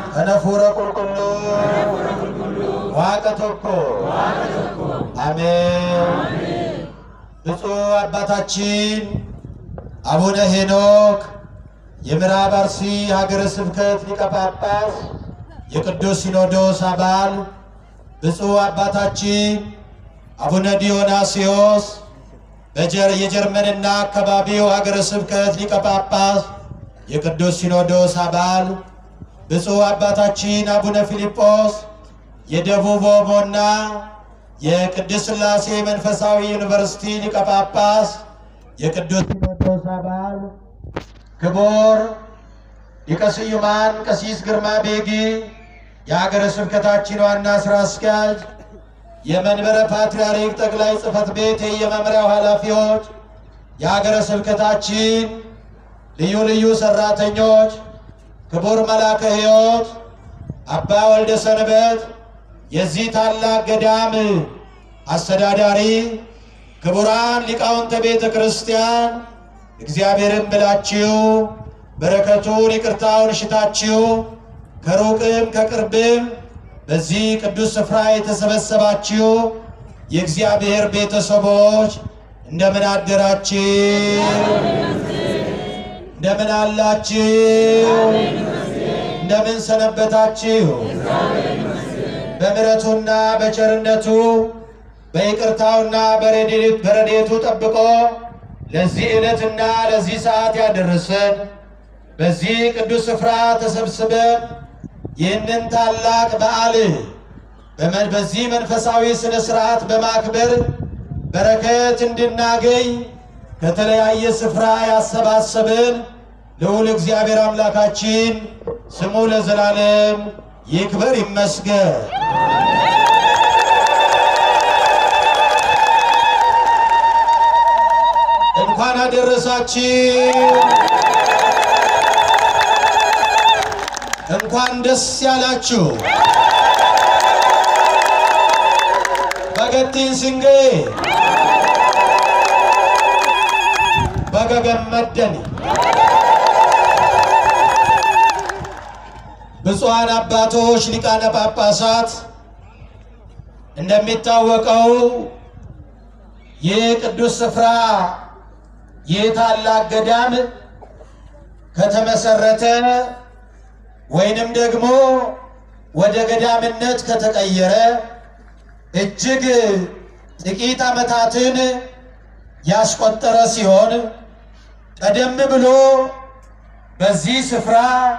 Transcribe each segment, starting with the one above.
ከነፉረ ቁልቁሉ ዋቀቶኮ አሜን። ብፁዕ አባታችን አቡነ ሄኖክ የምዕራብ አርሲ ሀገረ ስብከት ሊቀ ጳጳስ የቅዱስ ሲኖዶስ አባል፣ ብፁዕ አባታችን አቡነ ዲዮናስዮስ በጀር የጀርመንና አካባቢው ሀገረ ስብከት ሊቀ ጳጳስ የቅዱስ ሲኖዶስ አባል፣ ብፁዕ አባታችን አቡነ ፊልጶስ የደቡብ ኦሞና የቅድስት ሥላሴ መንፈሳዊ ዩኒቨርሲቲ ሊቀ ጳጳስ የቅዱስ ሲኖዶስ አባል ክቡር ሊቀ ስዩማን ቀሲስ ግርማ ቤጊ የሀገረ ስብከታችን ዋና ሥራ አስኪያጅ፣ የመንበረ ፓትርያርክ ጠቅላይ ጽሕፈት ቤት የመምሪያው ኃላፊዎች፣ የሀገረ ስብከታችን ልዩ ልዩ ሠራተኞች፣ ክቡር መላከ ሕይወት አባ ወልደ ሰንበት የዚህ ታላቅ ገዳም አስተዳዳሪ፣ ክቡራን ሊቃውንተ ቤተ ክርስቲያን እግዚአብሔርን ብላችሁ በረከቱን ይቅርታውን ሽታችሁ ከሩቅም ከቅርብም በዚህ ቅዱስ ስፍራ የተሰበሰባችሁ የእግዚአብሔር ቤተሰቦች እንደምን አደራችሁ? እንደምን አላችሁ? እንደምን ሰነበታችሁ? በምሕረቱና በቸርነቱ በይቅርታውና በረድኤቱ ጠብቆ ለዚህ ዕለትና ለዚህ ሰዓት ያደረሰን በዚህ ቅዱስ ስፍራ ተሰብስበን ይህንን ታላቅ በዓል በመ- በዚህ መንፈሳዊ ሥነ ሥርዓት በማክበር በረከት እንድናገኝ ከተለያየ ስፍራ ያሰባሰብን ልዑል እግዚአብሔር አምላካችን ስሙ ለዘላለም ይክበር ይመስገን። እንኳን አደረሳችሁ። እንኳን ደስ ያላችሁ። በገቲን ስንጌ በገገመደን ብፁዓን አባቶች ሊቃነ ጳጳሳት እንደሚታወቀው ይህ ቅዱስ ስፍራ ይህ ታላቅ ገዳም ከተመሰረተ ወይንም ደግሞ ወደ ገዳምነት ከተቀየረ እጅግ ጥቂት ዓመታትን ያስቆጠረ ሲሆን ቀደም ብሎ በዚህ ስፍራ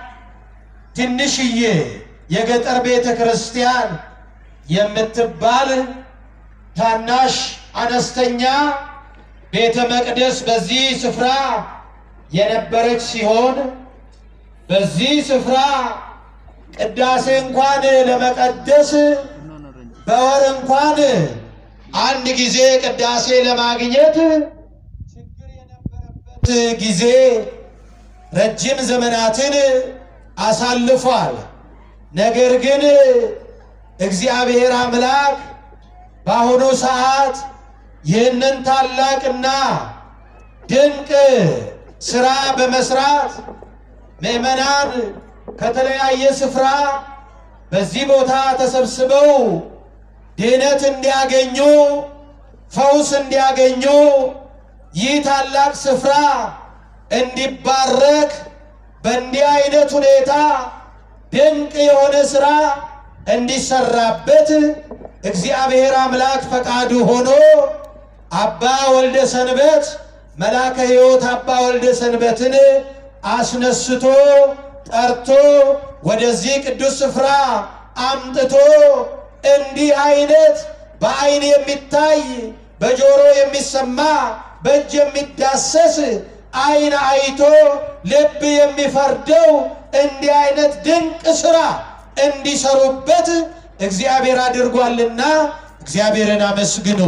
ትንሽዬ የገጠር ቤተ ክርስቲያን የምትባል ታናሽ አነስተኛ ቤተ መቅደስ በዚህ ስፍራ የነበረች ሲሆን በዚህ ስፍራ ቅዳሴ እንኳን ለመቀደስ በወር እንኳን አንድ ጊዜ ቅዳሴ ለማግኘት ችግር የነበረበት ጊዜ ረጅም ዘመናትን አሳልፏል። ነገር ግን እግዚአብሔር አምላክ በአሁኑ ሰዓት ይህንን ታላቅና ድንቅ ስራ በመስራት ምዕመናን ከተለያየ ስፍራ በዚህ ቦታ ተሰብስበው ድህነት እንዲያገኙ፣ ፈውስ እንዲያገኙ፣ ይህ ታላቅ ስፍራ እንዲባረክ በእንዲህ አይነት ሁኔታ ድንቅ የሆነ ስራ እንዲሰራበት እግዚአብሔር አምላክ ፈቃዱ ሆኖ አባ ወልደ ሰንበት መላከ ሕይወት አባ ወልደ ሰንበትን አስነስቶ ጠርቶ ወደዚህ ቅዱስ ስፍራ አምጥቶ እንዲህ አይነት በዓይን የሚታይ በጆሮ የሚሰማ በእጅ የሚዳሰስ ዓይን አይቶ ልብ የሚፈርደው እንዲህ አይነት ድንቅ ስራ እንዲሰሩበት እግዚአብሔር አድርጓልና እግዚአብሔርን አመስግኑ።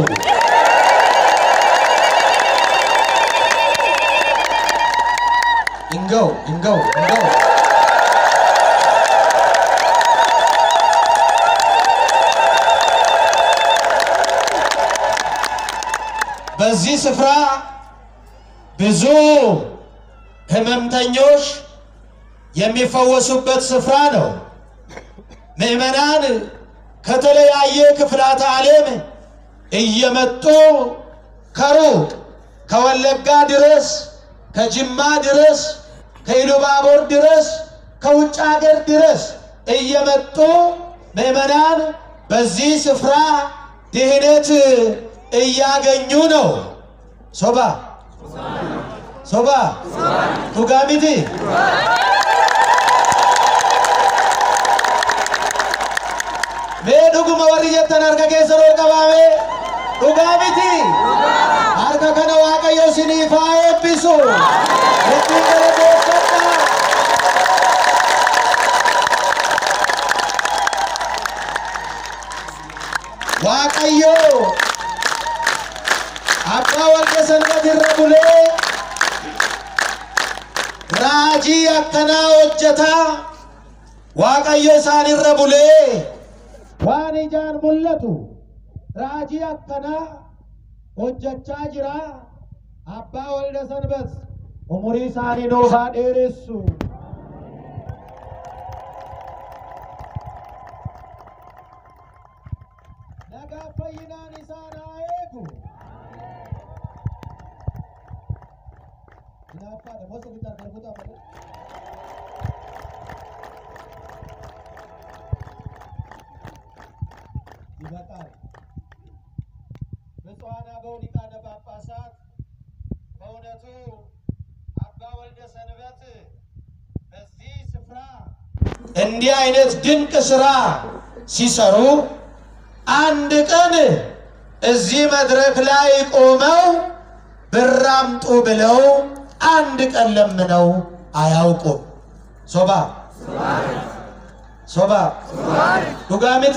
እንገው እንገው እንገው በዚህ ስፍራ ብዙ ሕመምተኞች የሚፈወሱበት ስፍራ ነው። ምዕመናን ከተለያየ ክፍላተ ዓለም እየመጡ ከሩቅ ከወለጋ ድረስ ከጅማ ድረስ ከኢሉባቦር ድረስ ከውጭ ሀገር ድረስ እየመጡ ምዕመናን በዚህ ስፍራ ድህነት እያገኙ ነው። ሶባ ሶባ ቱጋሚቲ mee dhuguma warri jettan harka keessan ol qabaame dhugaa miti harka kana waaqayyo isiniif haa eebbisu ittiin galateeffadhaa waaqayyo abbaa walqa sanbat irra bulee raajii akkanaa hojjetaa waaqayyo isaan irra bulee waan ijaan mul'atu raajii akkanaa hojjechaa jira abbaa walda sanbat umurii isaanii nuuf haa dheeressu nagaa fayyinaan isaan haa eegu Hinaaffaadha moo sirriitti harkaan kutaa malee? ይበቃል። ብፁዓን አበው ሊቃነ ጳጳሳት በእውነቱ አባ ወልደ ሰንበት በዚህ ስፍራ እንዲህ አይነት ድንቅ ስራ ሲሰሩ አንድ ቀን እዚህ መድረክ ላይ ቆመው ብር አምጡ ብለው አንድ ቀን ለምነው አያውቁም። ሶባ ሶባ ዱጋሚቲ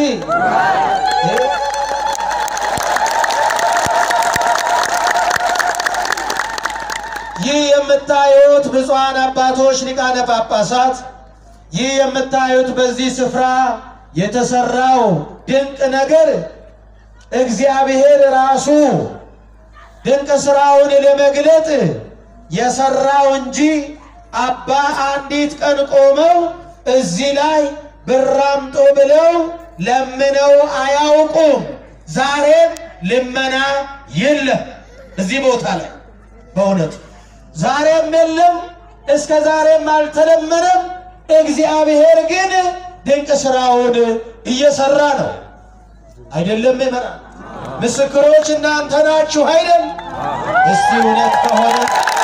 ይህ የምታዩት ብፁዓን አባቶች ሊቃነ ጳጳሳት፣ ይህ የምታዩት በዚህ ስፍራ የተሰራው ድንቅ ነገር እግዚአብሔር ራሱ ድንቅ ስራውን ለመግለጥ የሰራው እንጂ አባ አንዲት ቀን ቆመው እዚህ ላይ ብር አምጡ ብለው ለምነው አያውቁም። ዛሬም ልመና የለም እዚህ ቦታ ላይ በእውነቱ ዛሬም የለም፣ እስከ ዛሬም አልተለመነም። እግዚአብሔር ግን ድንቅ ስራውን እየሰራ ነው። አይደለም ይመራ ምስክሮች እናንተ ናችሁ አይደል? እስቲ እውነት ከሆነ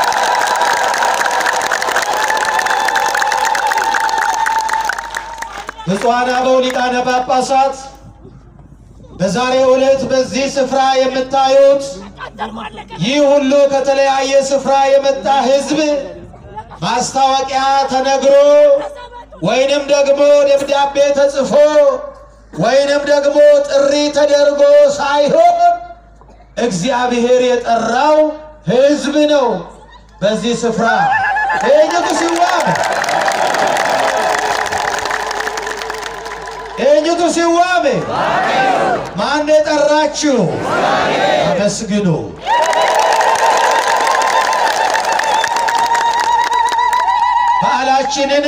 ብፁዓን አበው ሊቃነ ጳጳሳት በዛሬው ዕለት በዚህ ስፍራ የምታዩት ይህ ሁሉ ከተለያየ ስፍራ የመጣ ሕዝብ ማስታወቂያ ተነግሮ ወይንም ደግሞ ደብዳቤ ተጽፎ ወይንም ደግሞ ጥሪ ተደርጎ ሳይሆን እግዚአብሔር የጠራው ሕዝብ ነው። በዚህ ስፍራ ኤኝቱ ሲዋብ ኤኝቱ ሲዋብ ማን የጠራችሁ? አመስግኑ። በዓላችንን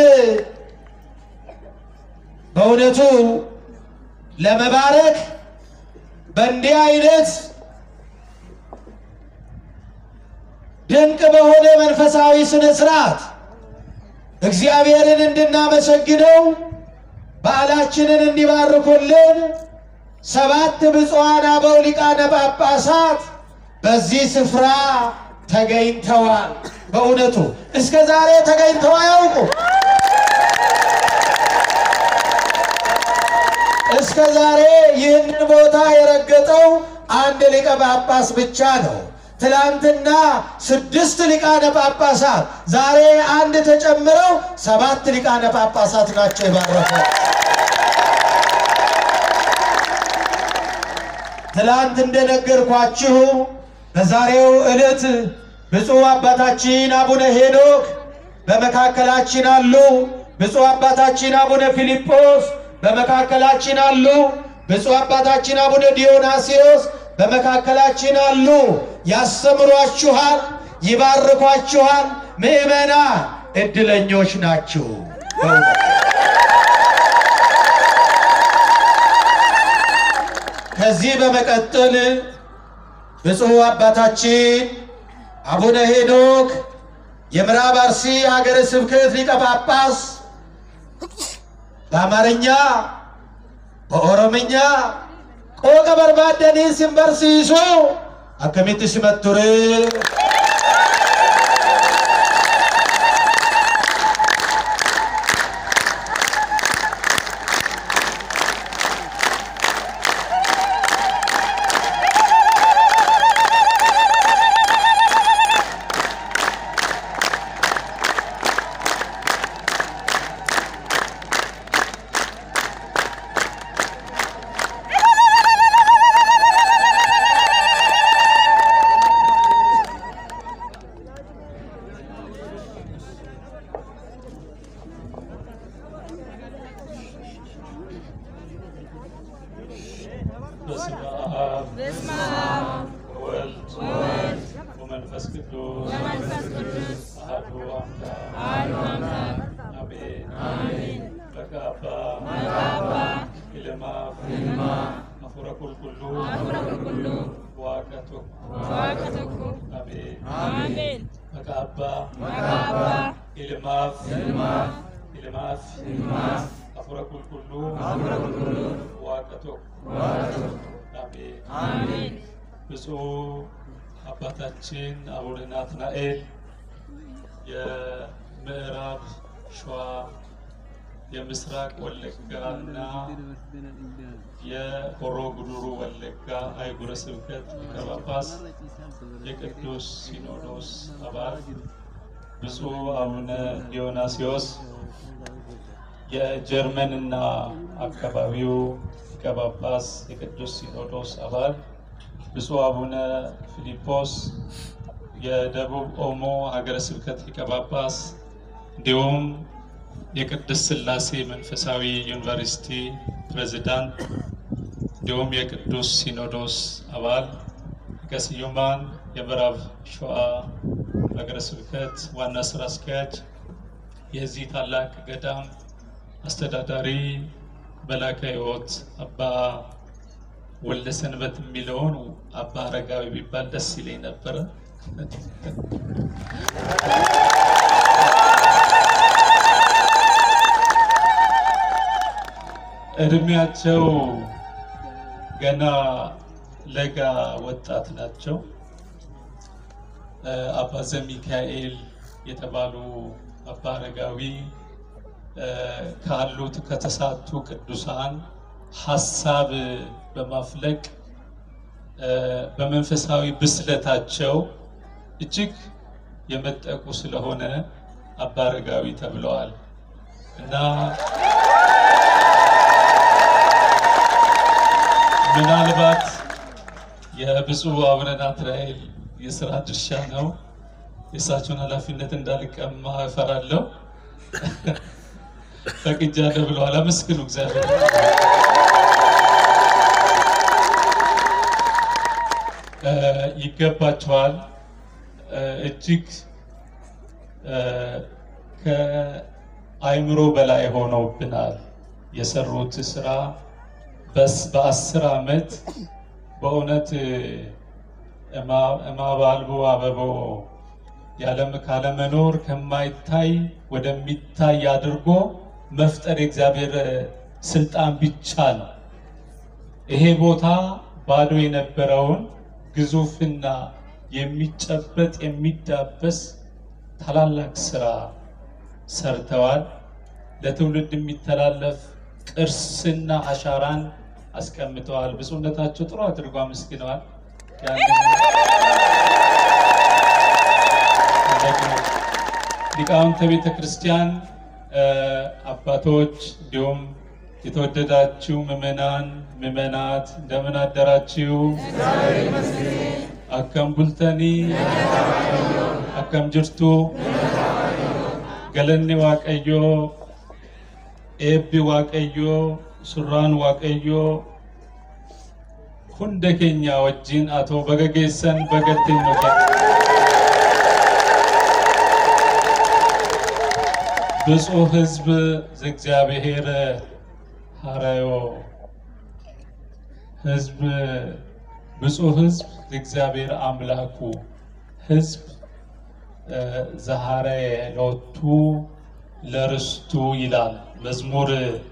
በእውነቱ ለመባረክ በእንዲህ አይነት ድንቅ በሆነ መንፈሳዊ ስነ ስርዓት እግዚአብሔርን እንድናመሰግነው በዓላችንን እንዲባርኩልን ሰባት ብፁዓን አበው ሊቃነ ጳጳሳት በዚህ ስፍራ ተገኝተዋል። በእውነቱ እስከ ዛሬ ተገኝተው አያውቁ። እስከ ዛሬ ይህንን ቦታ የረገጠው አንድ ሊቀ ጳጳስ ብቻ ነው። ትላንትና ስድስት ሊቃነ ጳጳሳት፣ ዛሬ አንድ ተጨምረው ሰባት ሊቃነ ጳጳሳት ናቸው የባረፈው። ትላንት እንደነገርኳችሁ በዛሬው ዕለት ብፁዕ አባታችን አቡነ ሄኖክ በመካከላችን አሉ። ብፁዕ አባታችን አቡነ ፊልጶስ በመካከላችን አሉ። ብፁዕ አባታችን አቡነ ዲዮናስዮስ በመካከላችን አሉ። ያስተምሯችኋል፣ ይባርኳችኋል። ምእመናን እድለኞች ናችሁ። በእውነት ከዚህ በመቀጠል ብፁዕ አባታችን አቡነ ሄኖክ የምዕራብ አርሲ ሀገረ ስብከት ሊቀ ጳጳስ በአማርኛ በኦሮምኛ ቆቀ በርባደኒ ሲንበርሲሱ አከሚት ሲመቱር በስመ አብ ወወልድ ወመንፈስ ቅዱስ አሐዱ አምላክ አሜን። በካባ ኢልማፍ አፉረ ቁልቁሉ ዋቀ ቶኮ አሜን። በካባ ኢልማፍ ኢልማፍ አፉረ ቁልቁሉ ዋቀ ቶኮ አሜን። ብፁዕ አባታችን አቡነ ናትናኤል የምዕራብ ሸዋ የምስራቅ ወለጋና የሆሮ ጉዱሩ ወለጋ አህጉረ ስብከት ሊቀ ጳጳስ የቅዱስ ሲኖዶስ አባል ብፁዕ አቡነ ዲዮናስዮስ የጀርመንና አካባቢው ሊቀ ጳጳስ የቅዱስ ሲኖዶስ አባል ብፁዕ አቡነ ፊሊጶስ የደቡብ ኦሞ ሀገረ ስብከት ሊቀ ጳጳስ እንዲሁም የቅድስት ሥላሴ መንፈሳዊ ዩኒቨርሲቲ ፕሬዝዳንት እንዲሁም የቅዱስ ሲኖዶስ አባል ሊቀ ስዩማን የምዕራብ ሸዋ ሀገረ ስብከት ዋና ስራ አስኪያጅ የዚህ ታላቅ ገዳም አስተዳዳሪ መላከ ሕይወት አባ ወልደ ሰንበት የሚለውን አባ አረጋዊ ቢባል ደስ ይለኝ ነበረ። እድሜያቸው ገና ለጋ ወጣት ናቸው። አባ ዘሚካኤል የተባሉ አባ አረጋዊ ካሉት ከተሳቱ ቅዱሳን ሀሳብ በማፍለቅ በመንፈሳዊ ብስለታቸው እጅግ የመጠቁ ስለሆነ አባ አረጋዊ ተብለዋል እና ምናልባት የብፁዕ አቡነ ናትናኤል የስራ ድርሻ ነው። የእሳቸውን ኃላፊነት እንዳልቀማ እፈራለሁ። ፈቅጃለሁ ብለዋል። አመስግኑ እግዚአብሔር። ይገባቸዋል። እጅግ ከአይምሮ በላይ ሆነውብናል። የሰሩት ስራ በአስር ዓመት በእውነት እማባልቦ አበቦ ያለም ካለመኖር ከማይታይ ወደሚታይ አድርጎ መፍጠር የእግዚአብሔር ስልጣን ብቻ ነው። ይሄ ቦታ ባዶ የነበረውን ግዙፍና የሚጨበጥ የሚዳበስ ታላላቅ ስራ ሰርተዋል። ለትውልድ የሚተላለፍ ቅርስና አሻራን አስቀምጠዋል። ብፁዕነታቸው ጥሩ አድርጎ አመስግነዋል። ሊቃውንተ ቤተ ክርስቲያን አባቶች፣ እንዲሁም የተወደዳችሁ ምዕመናን ምዕመናት እንደምን አደራችሁ? አከም ቡልተኒ አከም ጅርቱ ገለኔ ዋቀዮ ኤቢ ዋቀዮ ሱራን ዋቀዮ ሁንደ ኬኛ ወጂን አቶ በገጌሰን በገቴን ነው ብፁዕ ሕዝብ ዘእግዚአብሔር ሀረዮ ህዝብ ብፁዕ ህዝብ እግዚአብሔር አምላኩ ህዝብ ዘሐረ ሎቱ ለርስቱ ይላል መዝሙር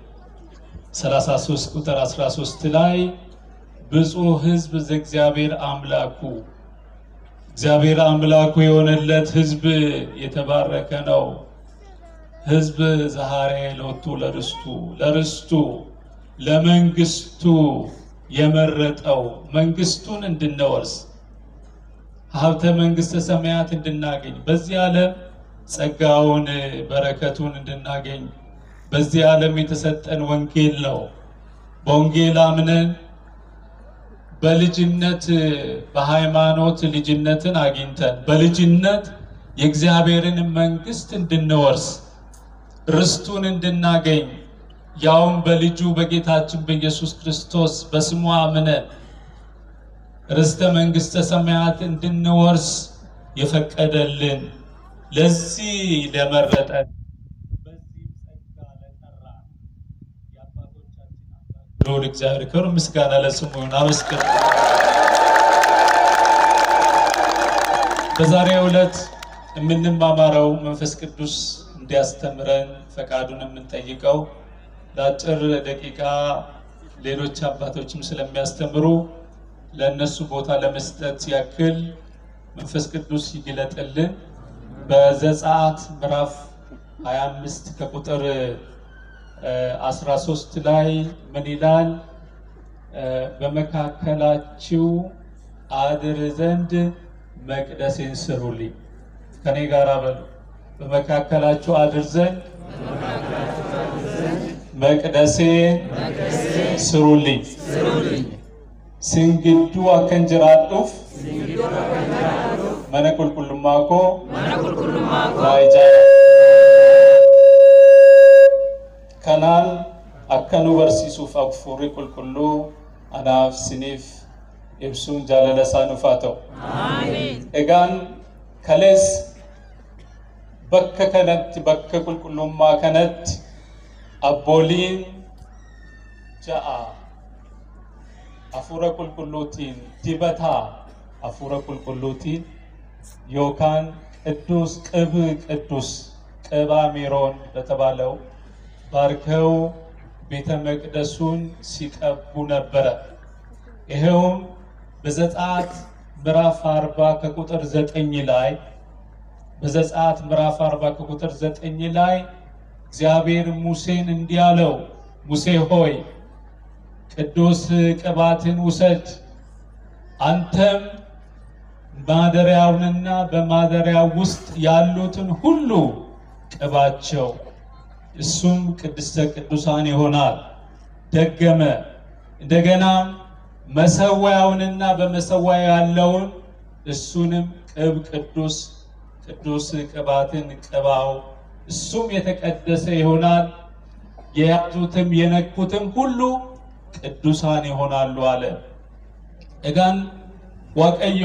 33 ቁጥር 13 ላይ ብፁዕ ህዝብ ዘእግዚአብሔር አምላኩ እግዚአብሔር አምላኩ የሆነለት ህዝብ የተባረከ ነው። ህዝብ ዘሐረ ሎቱ ለርስቱ ለርስቱ ለመንግስቱ የመረጠው መንግስቱን እንድንወርስ ሀብተ መንግስተ ሰማያት እንድናገኝ በዚህ ዓለም ጸጋውን በረከቱን እንድናገኝ በዚህ ዓለም የተሰጠን ወንጌል ነው። በወንጌል አምነን በልጅነት በሃይማኖት ልጅነትን አግኝተን በልጅነት የእግዚአብሔርን መንግስት እንድንወርስ ርስቱን እንድናገኝ ያውም በልጁ በጌታችን በኢየሱስ ክርስቶስ በስሙ አምነን ርስተ መንግስተ ሰማያት እንድንወርስ የፈቀደልን ለዚህ ለመረጠን በዚህ ጸጋ ለጠራን የአባቶቻችን አምላክ ልዑል እግዚአብሔር ክብር ምስጋና ለስሙ ይሁን። አመስግን። በዛሬው ዕለት የምንማማረው መንፈስ ቅዱስ እንዲያስተምረን ፈቃዱን የምንጠይቀው ለአጭር ደቂቃ ሌሎች አባቶችም ስለሚያስተምሩ ለእነሱ ቦታ ለመስጠት ያክል መንፈስ ቅዱስ ይግለጥልን። በዘጸአት ምዕራፍ 25 ከቁጥር 13 ላይ ምን ይላል? በመካከላችሁ አድር ዘንድ መቅደሴን ስሩልኝ። ከኔ ጋር በሉ። በመካከላችሁ አድር ዘንድ መቅደሴን ስሩልኝ። ስንግዱ አከን ጅራዱፍ መነ ቁልቁልማ ኮ ናይጃ ከናን አከኑ በርሲሱፍ አፉሪ ቁልቁሉ አናፍ ሲኒፍ ibsuun jaalala isaa nuuf haa ta'u. Egaan kalees bakka kanatti bakka qulqullummaa kanatti abbooliin ja'a hafuura qulqulluutiin dibataa hafuura qulqulluutiin yookaan ቅዱስ ቅብ ቅዱስ ቅባ ሜሮን በተባለው ባርከው ቤተ መቅደሱን ሲቀቡ ነበረ። ይኸውም በዘጸአት ምዕራፍ 40 ከቁጥር 9 ላይ በዘጸአት ምዕራፍ 40 ከቁጥር 9 ላይ እግዚአብሔር ሙሴን እንዲህ አለው፣ ሙሴ ሆይ ቅዱስ ቅባትን ውሰድ፣ አንተም ማደሪያውንና በማደሪያው ውስጥ ያሉትን ሁሉ ቅባቸው፣ እሱም ቅድስተ ቅዱሳን ይሆናል። ደገመ። እንደገናም መሰዊያውንና በመሰዊያው ያለውን እሱንም ቅብ ቅዱስ ቅዱስ ቅባትን ቅባው እሱም የተቀደሰ ይሆናል። የያዙትም የነኩትም ሁሉ ቅዱሳን ይሆናሉ አለ። እጋን ዋቀዮ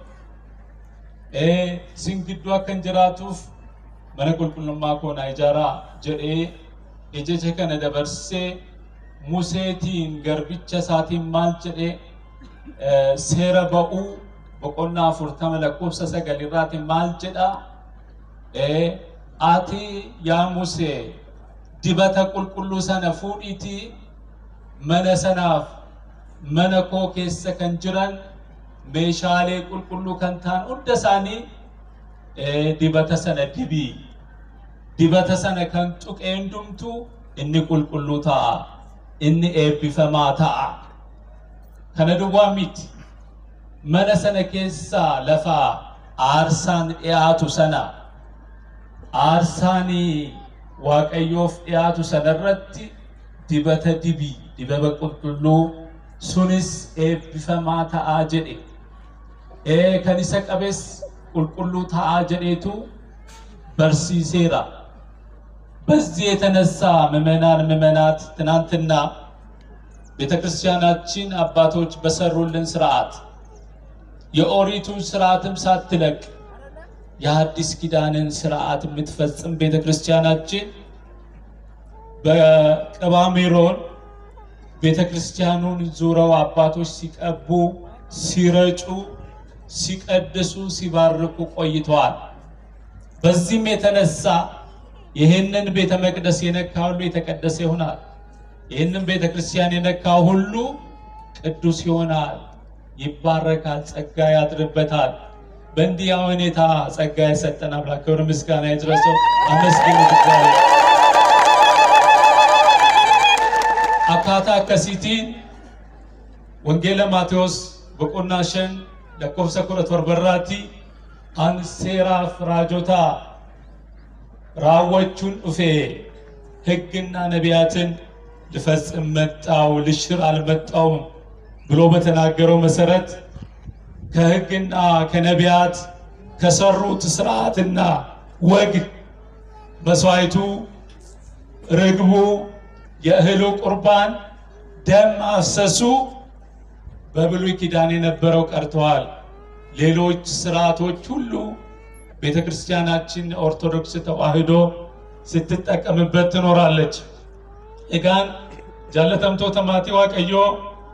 ሲንግዱ አከን ጅራቱፍ መነ ቁልቁልማ ኮና ኢጃራ ጀዴ የጀቸ ከነ ደበርሴ ሙሴቲን ገርቢcha isaatiin maal jedhe seera ba'uu boqonnaa afurtama lakkoofsa sagalirraatiin maal jedha ati yaa musee dibata qulqulluu sana fuudhiitii mana sanaaf mana koo keessa kan jiran meeshaalee qulqulluu kan ta'an hunda isaanii dibata sana dibii dibata sana kan tuqee hundumtuu inni qulqulluu ta'a. inni eebbifamaa ta'a. Kana duwwaa miti. Mana sana keessaa lafa aarsaan dhiyaatu sana aarsaan waaqayyoof dhiyaatu sanarratti dibata dibii dibaba qulqulluu sunis eebbifamaa ta'aa jedhe. Ee kan isa qabes qulqulluu ta'aa jedheetu barsiiseera. በዚህ የተነሳ ምዕመናን ምዕመናት ትናንትና ቤተ ክርስቲያናችን አባቶች በሰሩልን ስርዓት የኦሪቱን ስርዓትም ሳትለቅ የሐዲስ ኪዳንን ስርዓት የምትፈጽም ቤተ ክርስቲያናችን በቅባ ሜሮን ቤተ ክርስቲያኑን ዙረው አባቶች ሲቀቡ፣ ሲረጩ፣ ሲቀድሱ፣ ሲባርኩ ቆይተዋል። በዚህም የተነሳ ይህንን ቤተ መቅደስ የነካ ሁሉ የተቀደሰ ይሆናል። ይህንን ቤተ ክርስቲያን የነካ ሁሉ ቅዱስ ይሆናል፣ ይባረካል፣ ጸጋ ያድርበታል። በእንዲህ ሁኔታ ጸጋ የሰጠን አምላክ ክብር ምስጋና ይድረሰው። አመስግኑት እግዚአብሔር። አካታ akkasiitiin wangeela maatewos boqonnaa shan lakkoofsa kudha torbarraatti an seeraaf raajota raawwachuun dhufe ሕግና ነቢያትን ልፈጽም መጣው ልሽር አልመጣውም ብሎ በተናገረው መሰረት ከሕግና ከነቢያት ከሰሩት ስርዓትና ወግ መስዋዕቱ፣ ርግቡ፣ የእህሉ ቁርባን፣ ደም ማፍሰሱ በብሉይ ኪዳን የነበረው ቀርተዋል። ሌሎች ስርዓቶች ሁሉ ቤተ ክርስቲያናችን ኦርቶዶክስ ተዋሕዶ ስትጠቀምበት ትኖራለች። egaan jaallatamtoota maatii waaqayyoo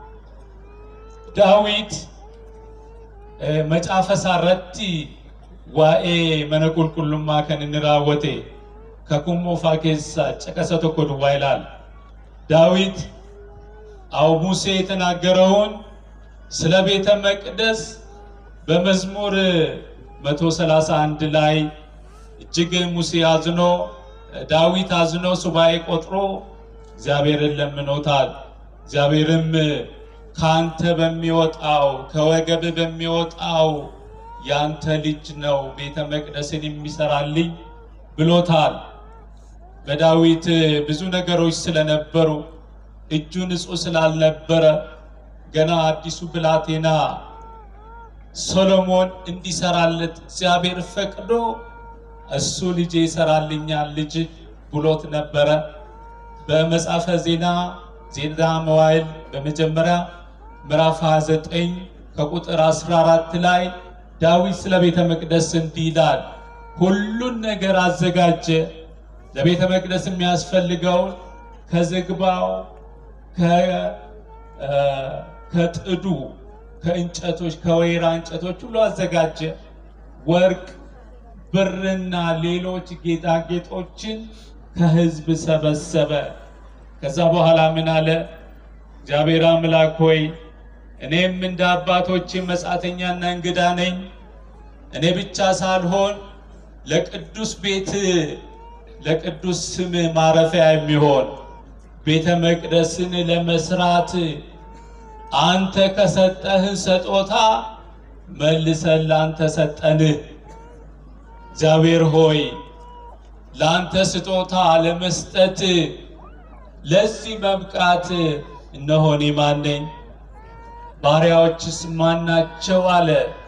daawit eh, macaafa isaarratti waa'ee mana qulqullummaa kan inni raawwate kakuu moofaa keessaa caqasa tokko duwwaa ilaala. ዳዊት አው ሙሴ የተናገረውን ስለ ቤተ መቅደስ በመዝሙር 131 ላይ እጅግ ሙሴ አዝኖ ዳዊት አዝኖ ሱባኤ ቆጥሮ እግዚአብሔርን ለምኖታል። እግዚአብሔርም ካንተ በሚወጣው ከወገብ በሚወጣው ያንተ ልጅ ነው ቤተ መቅደስን የሚሰራልኝ ብሎታል። በዳዊት ብዙ ነገሮች ስለነበሩ እጁ ንጹሕ ስላልነበረ ገና አዲሱ ብላቴና ሶሎሞን እንዲሰራለት እግዚአብሔር ፈቅዶ እሱ ልጄ ይሰራልኛል ልጅ ብሎት ነበረ። በመጽሐፈ ዜና ዜና መዋዕል በመጀመሪያ ምዕራፍ 29 ከቁጥር 14 ላይ ዳዊት ስለ ቤተ መቅደስ እንዲህ ይላል፣ ሁሉን ነገር አዘጋጀ። ለቤተ መቅደስ የሚያስፈልገውን ከዝግባው ከ- እ፣ ከጥዱ ከእንጨቶች ከወይራ እንጨቶች ሁሉ አዘጋጀ። ወርቅ ብርና ሌሎች ጌጣጌጦችን ከሕዝብ ሰበሰበ። ከዛ በኋላ ምን አለ? እግዚአብሔር አምላክ ሆይ እኔም እንደ አባቶቼ መጻተኛና እንግዳ ነኝ። እኔ ብቻ ሳልሆን ለቅዱስ ቤት ለቅዱስ ስም ማረፊያ የሚሆን ቤተ መቅደስን ለመስራት አንተ ከሰጠህን ስጦታ መልሰን ላንተ ሰጠንህ። እግዚአብሔር ሆይ ለአንተ ስጦታ ለመስጠት ለዚህ መብቃት እነሆ እኔ ማን ነኝ? ባሪያዎችስ ማን ናቸው? አለ።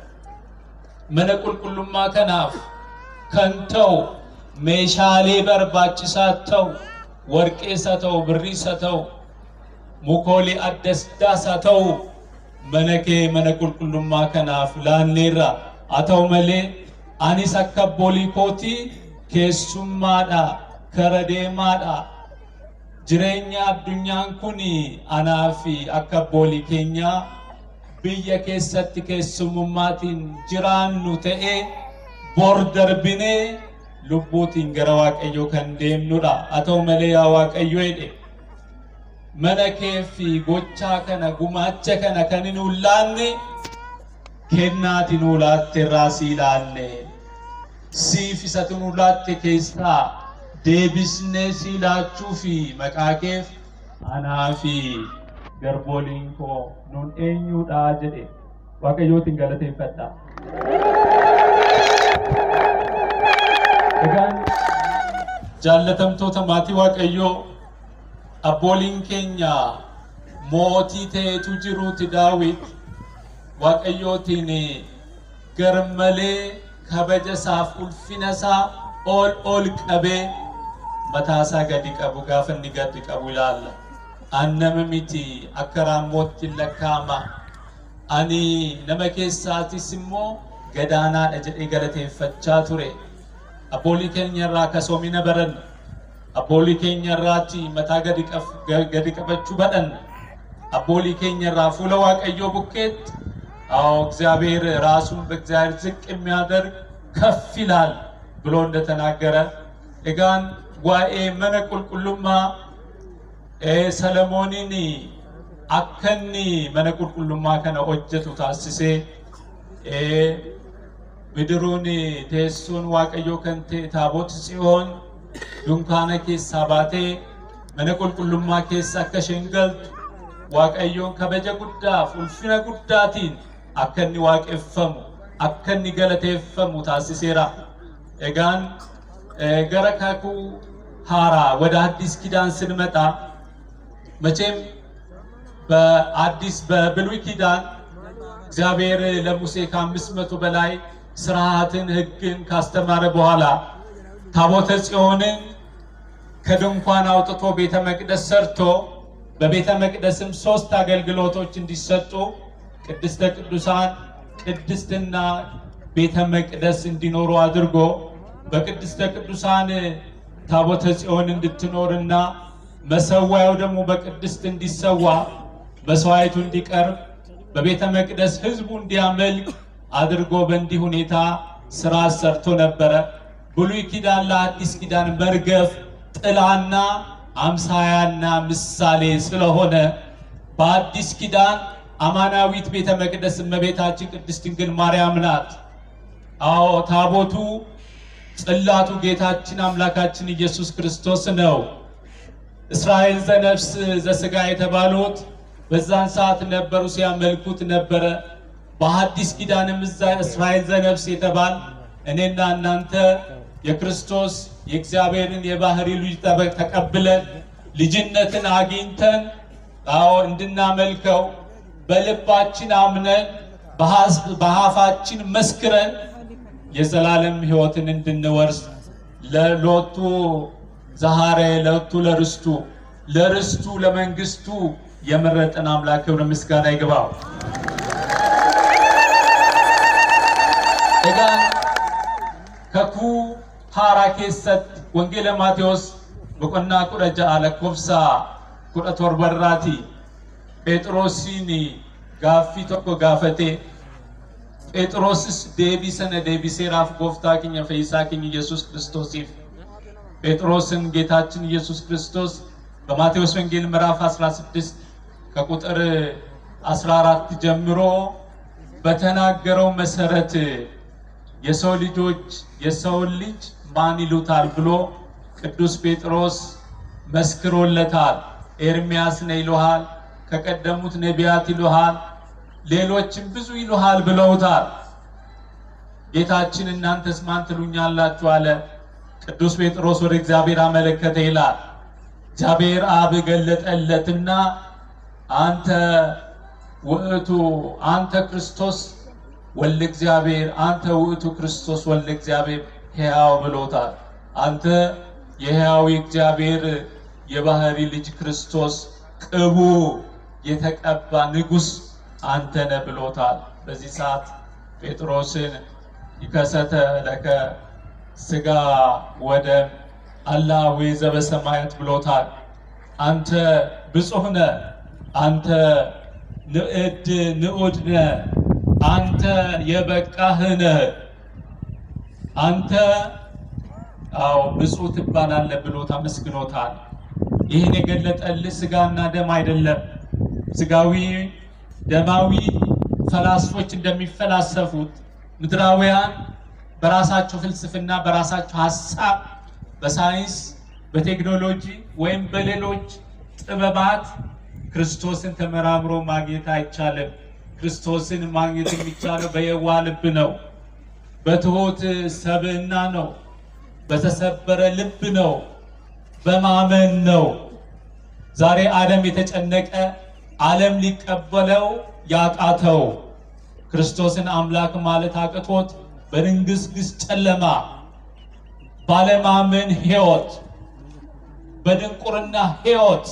መነ ቁልቁሉማ ከናፍ ከንተው ሜሻሌ በርባችሳት ተው ወርቄ ሰተው ብሪ ሰተው ሙኮሌ አደስዳ ሰተው መነኬ መነ ቁልቁሉማ ከናፍ ላኔራ አተው መሌ አኒስ akka bolii kootii keessummaadha kara deemaadha jireenya addunyaan kun anaa fi akka bolii keenyaa biyya keessatti keessummummaatiin jiraannu ta'ee bor darbinee lubbuutiin gara waaqayyoo kan deemnudha haa ta'u malee yaa waaqayyo jedhe mana kee fi gochaa kana gumaacha kana kan hin ulaanne kennaati nu laatte irraa sii laanne siif isatu nu laatte keessaa deebisnee sii laachuu fi maqaa keef anaa fi garbooliin koo nun eenyuudha jedhe waaqayyootiin galateeffadha. Egaan jaallatamtoota maatii waaqayyoo abbooliin keenya mootii ta'etu jiruuti daawit waaqayyootiin garmalee kabaja isaaf ulfina isaa ol ol qabee mataa isaa gadi qabu gaafa inni gadi qabu ilaalla. An nama miti akka raammootti lakkaa'ama. Ani nama keessaatis immoo gadaanaadha jedhee galateeffachaa ture. Abboolii keenya irraa kasoomina baranna. Abboolii keenya irraatti mataa gadi qaf- gadi qabachuu badhanna. አቦሊ ኬኘራ ፉለ ዋቀዮ ቡኬት አዎ እግዚአብሔር ራሱን በእግዚአብሔር ዝቅ የሚያደርግ ከፍ ይላል ብሎ እንደተናገረ እጋን ዋኤ መነ ቁልቁሉማ ሰለሞኒን አከኒ መነ ቁልቁሉማ ከነ ሆጀቱ ታስሴ ምድሩን teessoon waaqayyoo kan ta'e taaboti tsiyoon dunkaana keessaa baatee mana qulqullummaa keessa akka isheen galtu waaqayyoon kabaja guddaaf ulfina guddaatiin akka inni waaqeffamu akka inni galateeffamu taasiseera. Egaan gara kakuu haaraa ወደ አዲስ ኪዳን ስንመጣ መቼም በአዲስ በብሉይ ኪዳን እግዚአብሔር ለሙሴ ከአምስት መቶ በላይ ስርዓትን ሕግን ካስተማረ በኋላ ታቦተ ጽዮንን ከድንኳን አውጥቶ ቤተ መቅደስ ሰርቶ በቤተ መቅደስም ሶስት አገልግሎቶች እንዲሰጡ ቅድስተ ቅዱሳን፣ ቅድስትና ቤተ መቅደስ እንዲኖሩ አድርጎ በቅድስተ ቅዱሳን ታቦተ ጽዮን እንድትኖርና መሰዋያው ደግሞ በቅድስት እንዲሰዋ መስዋዕቱ እንዲቀርብ በቤተ መቅደስ ህዝቡ እንዲያመልክ አድርጎ በእንዲህ ሁኔታ ስራ ሰርቶ ነበረ። ብሉይ ኪዳን ለአዲስ ኪዳን መርገፍ ጥላና አምሳያና ምሳሌ ስለሆነ በአዲስ ኪዳን አማናዊት ቤተ መቅደስ እመቤታችን ቅድስት ድንግል ማርያም ናት። አዎ ታቦቱ ጽላቱ ጌታችን አምላካችን ኢየሱስ ክርስቶስ ነው። እስራኤል ዘነፍስ ዘስጋ የተባሉት በዛን ሰዓት ነበሩ፣ ሲያመልኩት ነበረ። በሐዲስ ኪዳንም እዛ እስራኤል ዘነፍስ የተባል እኔና እናንተ የክርስቶስ የእግዚአብሔርን የባህሪ ልጅ ጠበቅ ተቀብለን ልጅነትን አግኝተን አዎ እንድናመልከው በልባችን አምነን በአፋችን መስክረን የዘላለም ሕይወትን እንድንወርስ ለሎቱ ዛሃሬ ለቱ ለርስቱ ለርስቱ ለመንግስቱ የመረጠን አምላክ ክብር ምስጋና ይግባው። Egaan kakuu haaraa keessatti wangeela Maatewos boqonnaa kudha ja'a lakkoofsa kudha torba irraati Phexrosiin gaaffii tokko gaafate Phexrosis deebii sana deebiseeraaf gooftaa keenya fayyisaa keenya Yesuus Kiristoosiif ጴጥሮስን ጌታችን ኢየሱስ ክርስቶስ በማቴዎስ ወንጌል ምዕራፍ 16 ከቁጥር 14 ጀምሮ በተናገረው መሰረት የሰው ልጆች የሰውን ልጅ ማን ይሉታል ብሎ ቅዱስ ጴጥሮስ መስክሮለታል። ኤርሚያስ ነው ይሉሃል፣ ከቀደሙት ነቢያት ይሉሃል፣ ሌሎችም ብዙ ይሉሃል ብለውታል። ጌታችን እናንተስ ማን ትሉኛላችሁ አለ። ቅዱስ ጴጥሮስ ወደ እግዚአብሔር አመለከተ ይላል። እግዚአብሔር አብ ገለጠለትና አንተ ውእቱ አንተ ክርስቶስ ወልደ እግዚአብሔር አንተ ውእቱ ክርስቶስ ወልደ እግዚአብሔር ሕያው ብሎታል። አንተ የሕያዊ እግዚአብሔር የባህሪ ልጅ ክርስቶስ ቅቡ የተቀባ ንጉሥ አንተ ነህ ብሎታል። በዚህ ሰዓት ጴጥሮስን ይከሰተ ለከ ስጋ ወደም አላዌ ዘበሰማያት ብሎታል። አንተ ብፁህ ነህ፣ አንተ ንዕድ ንዑድ ነህ፣ አንተ የበቃህ ነህ፣ አንተ አዎ ብፁህ ትባላለህ ብሎ ተመስግኖታል። ይህን የገለጠልህ ስጋና ደም አይደለም። ስጋዊ ደማዊ ፈላስፎች እንደሚፈላሰፉት ምድራውያን በራሳቸው ፍልስፍና በራሳቸው ሀሳብ በሳይንስ በቴክኖሎጂ ወይም በሌሎች ጥበባት ክርስቶስን ተመራምሮ ማግኘት አይቻልም። ክርስቶስን ማግኘት የሚቻለው በየዋህ ልብ ነው፣ በትሑት ሰብዕና ነው፣ በተሰበረ ልብ ነው፣ በማመን ነው። ዛሬ ዓለም የተጨነቀ ዓለም ሊቀበለው ያቃተው ክርስቶስን አምላክ ማለት አቅቶት በድንግዝግዝ ጨለማ ባለማመን ሕይወት በድንቁርና ሕይወት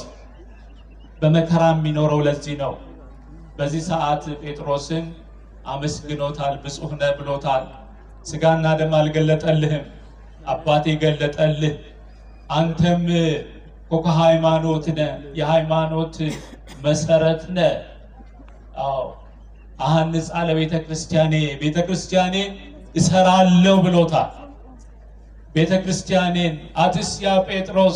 በመከራ የሚኖረው ለዚህ ነው። በዚህ ሰዓት ጴጥሮስን አመስግኖታል፣ ብፁህ ነህ ብሎታል። ስጋና ደም አልገለጠልህም፣ አባቴ ገለጠልህ። አንተም ኮከ ሃይማኖት ነህ፣ የሃይማኖት መሰረት ነህ። አዎ አሐንጻ ለቤተ ክርስቲያኔ ቤተ ክርስቲያኔን እሰራለሁ ብሎታል። ቤተ ክርስቲያኔን አትስ ያ ጴጥሮስ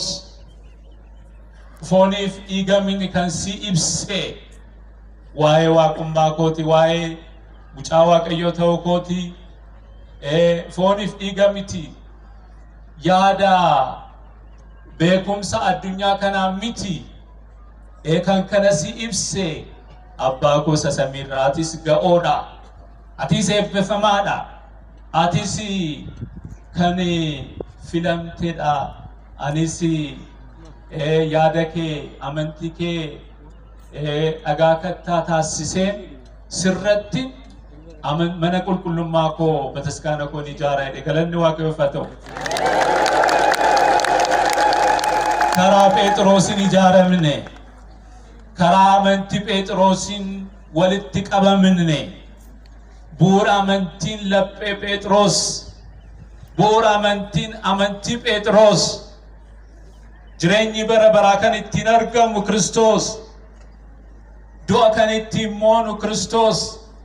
ፎኒፍ ኢገሚን ከንሲ ኢብሴ ዋዬ ዋቁማ ኮቲ ዋዬ ሙጫ ዋቀዮ ተው ኮቲ ፎኒፍ ኢገሚቲ ያዳ beekumsa addunyaa kanaa miti ee kan kana si ibse abbaa gosa samiirraa atis ga'oodha atis eebbifamaadha atis kan filamtedha anis ee, yaada kee amantii kee ee, dhagaa kattaa taasiseen sirratti aman- mana qulqullummaa koo bataskaana koon ijaaraa jedhe galanni waaqayyoof haa ta'u. karaa phexrosin ijaaramne karaa amantii phexrosin walitti qabamne bu'uura amantiin laphee phexros bu'uura amantiin amantii phexros jireenyi bara baraa kan ittiin argamu kristos du'a kan ittiin moonu kristos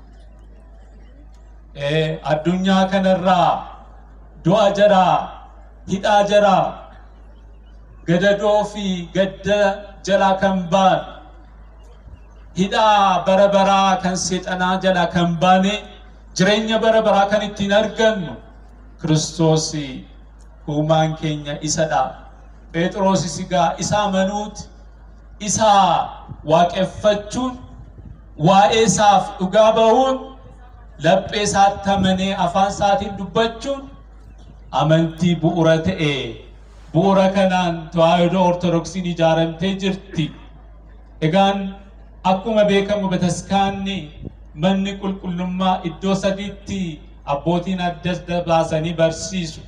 Eh, addunyaa kanarraa du'a jaraa hidhaa jaraa gadadoo fi gadda jalaa kan baan hidhaa bara baraa kan seexanaa jalaa kan baane jireenya bara baraa kan ittiin argannu kiristoos uumaan keenya isadha phexrosis egaa isa amanuuti isa waaqeffachuun waa'ee isaaf dhugaa bahuun laphee isaatti amanee afaan isaatiin dubbachuun amantii bu'uura ta'e bu'uura kanaan tawaahidoo ortodoksiin ijaaramtee jirti. Egaan akkuma beekamu bataskaanni manni qulqullummaa iddoo sadiitti abbootiin adda adda baasanii barsiisu.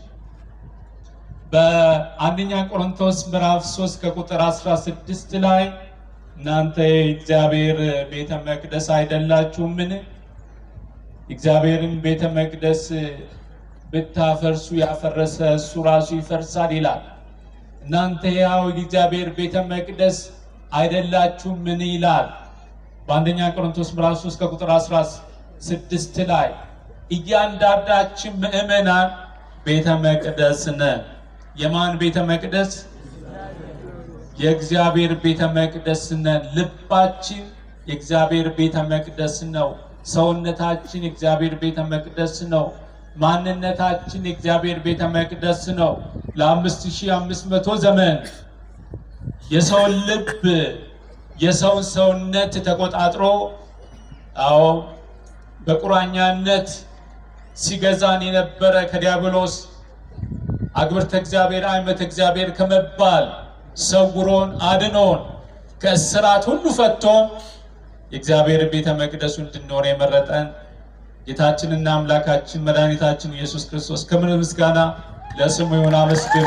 በአንደኛ ቆሮንቶስ ምዕራፍ 3 ከቁጥር 16 ላይ እናንተ የእግዚአብሔር ቤተ መቅደስ አይደላችሁምን? እግዚአብሔርን ቤተ መቅደስ ብታፈርሱ ያፈረሰ እሱ ራሱ ይፈርሳል ይላል። እናንተ ያው የእግዚአብሔር ቤተ መቅደስ አይደላችሁም ምን ይላል? በአንደኛ ቆሮንቶስ ምዕራፍ 3 ከቁጥር 16 ላይ እያንዳንዳችን ምእመናን ቤተ መቅደስ ነን። የማን ቤተ መቅደስ? የእግዚአብሔር ቤተ መቅደስ ነን። ልባችን የእግዚአብሔር ቤተ መቅደስ ነው። ሰውነታችን የእግዚአብሔር ቤተ መቅደስ ነው። ማንነታችን የእግዚአብሔር ቤተ መቅደስ ነው። ለአምስት ሺህ አምስት መቶ ዘመን የሰውን ልብ የሰውን ሰውነት ተቆጣጥሮ አዎ በቁራኛነት ሲገዛን የነበረ ከዲያብሎስ አግብርተ እግዚአብሔር አይመተ እግዚአብሔር ከመባል ሰውሮን አድኖን ከእስራት ሁሉ ፈቶን የእግዚአብሔር ቤተ መቅደሱ እንድንሆን የመረጠን ጌታችንና አምላካችን መድኃኒታችን ኢየሱስ ክርስቶስ ክብር ምስጋና ለስሙ ይሁን። አመስግኑ።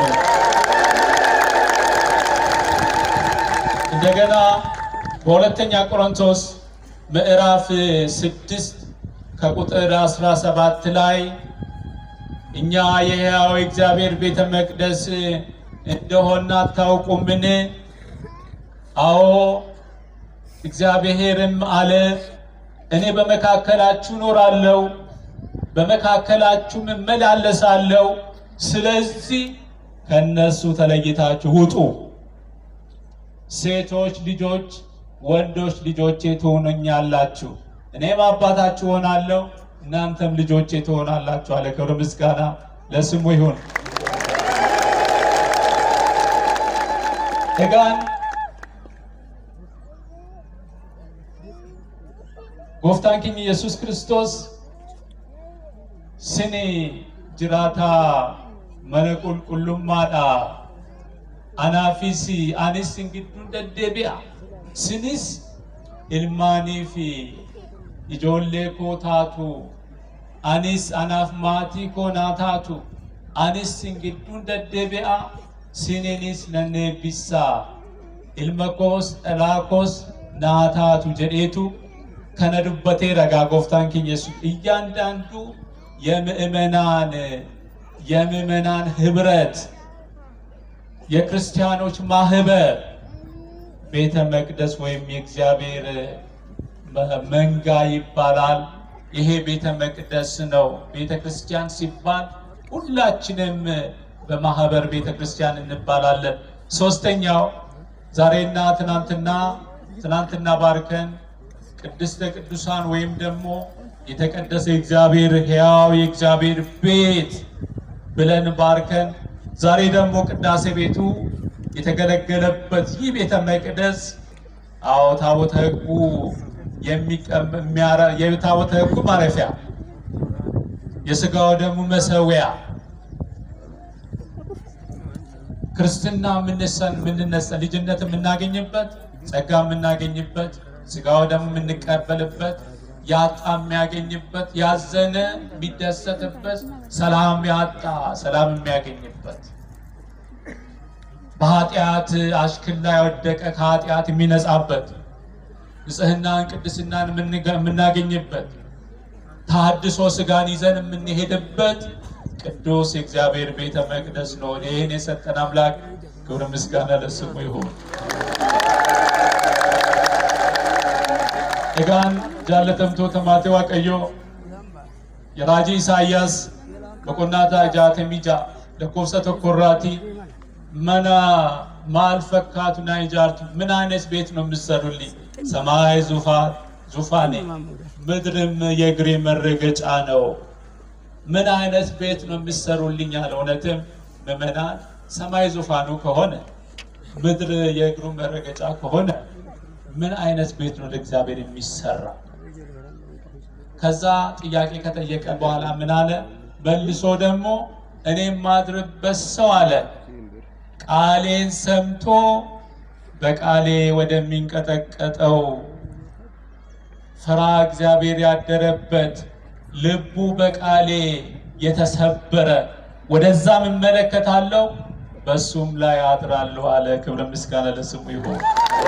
እንደገና በሁለተኛ ቆሮንቶስ ምዕራፍ ስድስት ከቁጥር 17 ላይ እኛ የሕያው እግዚአብሔር ቤተ መቅደስ እንደሆነ አታውቁምን? አዎ እግዚአብሔርም አለ እኔ በመካከላችሁ እኖራለሁ፣ በመካከላችሁም እመላለሳለሁ። ስለዚህ ከነሱ ተለይታችሁ ውጡ። ሴቶች ልጆች፣ ወንዶች ልጆቼ ትሆኑኛላችሁ፣ እኔም አባታችሁ ሆናለሁ፣ እናንተም ልጆቼ ትሆናላችሁ አለ። ክብር ምስጋና ለስሙ ይሁን። egaan gooftaan keenya yesus kristos sini jiraataa mana qulqullummaadha anaafis anis sin gidduun deddeebi'a sinis ilmaanii fi ijoollee koo taatu anis anaaf maatii koo naa taatu anis sin gidduun deddeebi'a sininis nan eebbisaa ilma koos dhalaa koos naa taatu jedheetu kana dubbatee ragaa gooftaan keenya yeሱስ እያንዳንዱ የምእመናን የምእመናን ህብረት የክርስቲያኖች ማህበር ቤተ መቅደስ ወይም የእግዚአብሔር መንጋ ይባላል። ይሄ ቤተ መቅደስ ነው። ቤተ ክርስቲያን ሲባል ሁላችንም በማህበር ቤተ ክርስቲያን እንባላለን። ሶስተኛው ዛሬና ትናንትና ትናንትና ባርከን ቅድስተ ቅዱሳን ወይም ደግሞ የተቀደሰ እግዚአብሔር ሕያው የእግዚአብሔር ቤት ብለን ባርከን ዛሬ ደግሞ ቅዳሴ ቤቱ የተገለገለበት ይህ ቤተ መቅደስ አዎ ታቦተ ሕጉ የታቦተ ሕጉ ማረፊያ የስጋው ደግሞ መሰዊያ ክርስትና የምንነሳ ልጅነት የምናገኝበት ጸጋ የምናገኝበት ስጋው ደግሞ የምንቀበልበት ያጣ የሚያገኝበት ያዘነ የሚደሰትበት ሰላም ያጣ ሰላም የሚያገኝበት በኃጢአት አሽክላ የወደቀ ከኃጢአት የሚነጻበት ንጽህናን ቅድስናን የምናገኝበት ታድሶ ስጋን ይዘን የምንሄድበት ቅዱስ የእግዚአብሔር ቤተ መቅደስ ነው። ይህን የሰጠን አምላክ ክብር ምስጋና ለስሙ ይሁን። egaan jaallatamtoota maatii waaqayyoo raajii isaayyaas boqonnaa jaatamii ja'a lakkoofsa tokko irraati mana maal fakkaatu naa ijaartu ምን አይነት ቤት ነው የምትሰሩልኝ? ሰማይ ዙፋን ዙፋኔ ምድርም የእግሬ መረገጫ ነው። ምን አይነት ቤት ነው የምትሰሩልኝ አለ። እውነትም ምዕመናን ሰማይ ዙፋኑ ከሆነ ምድር የእግሩ መረገጫ ከሆነ ምን አይነት ቤት ነው ለእግዚአብሔር የሚሰራ? ከዛ ጥያቄ ከጠየቀ በኋላ ምን አለ? መልሶ ደግሞ እኔ የማድርበት ሰው አለ ቃሌን ሰምቶ በቃሌ ወደሚንቀጠቀጠው ፍራ እግዚአብሔር ያደረበት ልቡ በቃሌ የተሰበረ ወደዛም እመለከታለሁ በሱም ላይ አድራለሁ አለ። ክብረ ምስጋና ለስሙ ይሁን።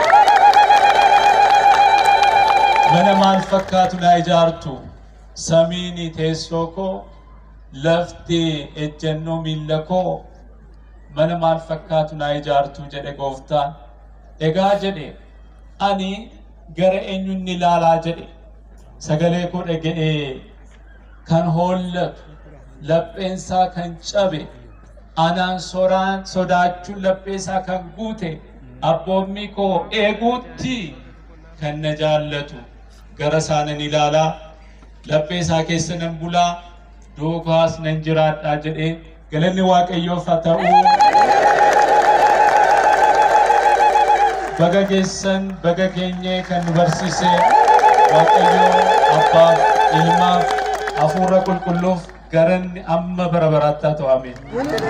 mana maal fakkaatu naa ijaartu samiini teessoo koo lafti ejjennoo miilla koo mana maal fakkaatu naa ijaartu jedhe gooftaan egaa jedhe ani gara eenyuun ilaalaa jedhe sagalee koo dhaga'ee kan hollatu lapheensaa kan cabe anaan soraan sodaachuun lapheesaa kan guute abboommii koo eeguutti kan na jaallatu gara isaanan ilaalaa laphee isaa keessa nan bulaa duukaas nan jiraadhaa jedhee galanni waaqayyoof haa ta'u. Baga geessan baga keenyee kan nu barsiise waaqayyoo abbaaf ilmaaf hafuura qulqulluuf garanni amma bara baraatti haa ta'u ameen.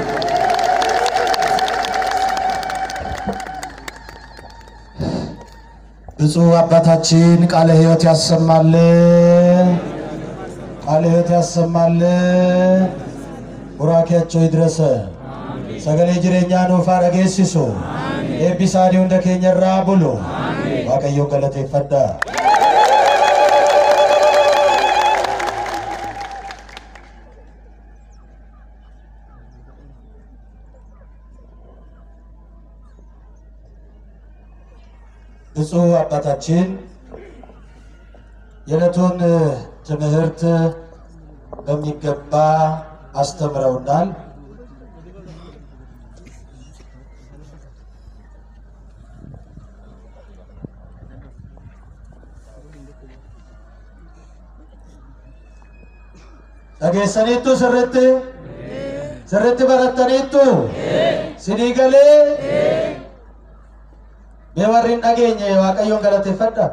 ብፁዕ አባታችን ቃለ ሕይወት ያሰማልን፣ ቃለ ሕይወት ያሰማልን። ቡራኬያቸው ይድረሰ ሰገሌ ጅሬኛ ኑፋ dhageessiሱ eebbisaanii hunda keenya irraa bulu waaqayyo galateeffadha. ብፁዕ አባታችን የዕለቱን ትምህርት በሚገባ አስተምረውናል። dhageessaniittu sirritti sirritti barattaniittu sinii galee mee warri hin dhageenye waaqayyoon galateeffadha.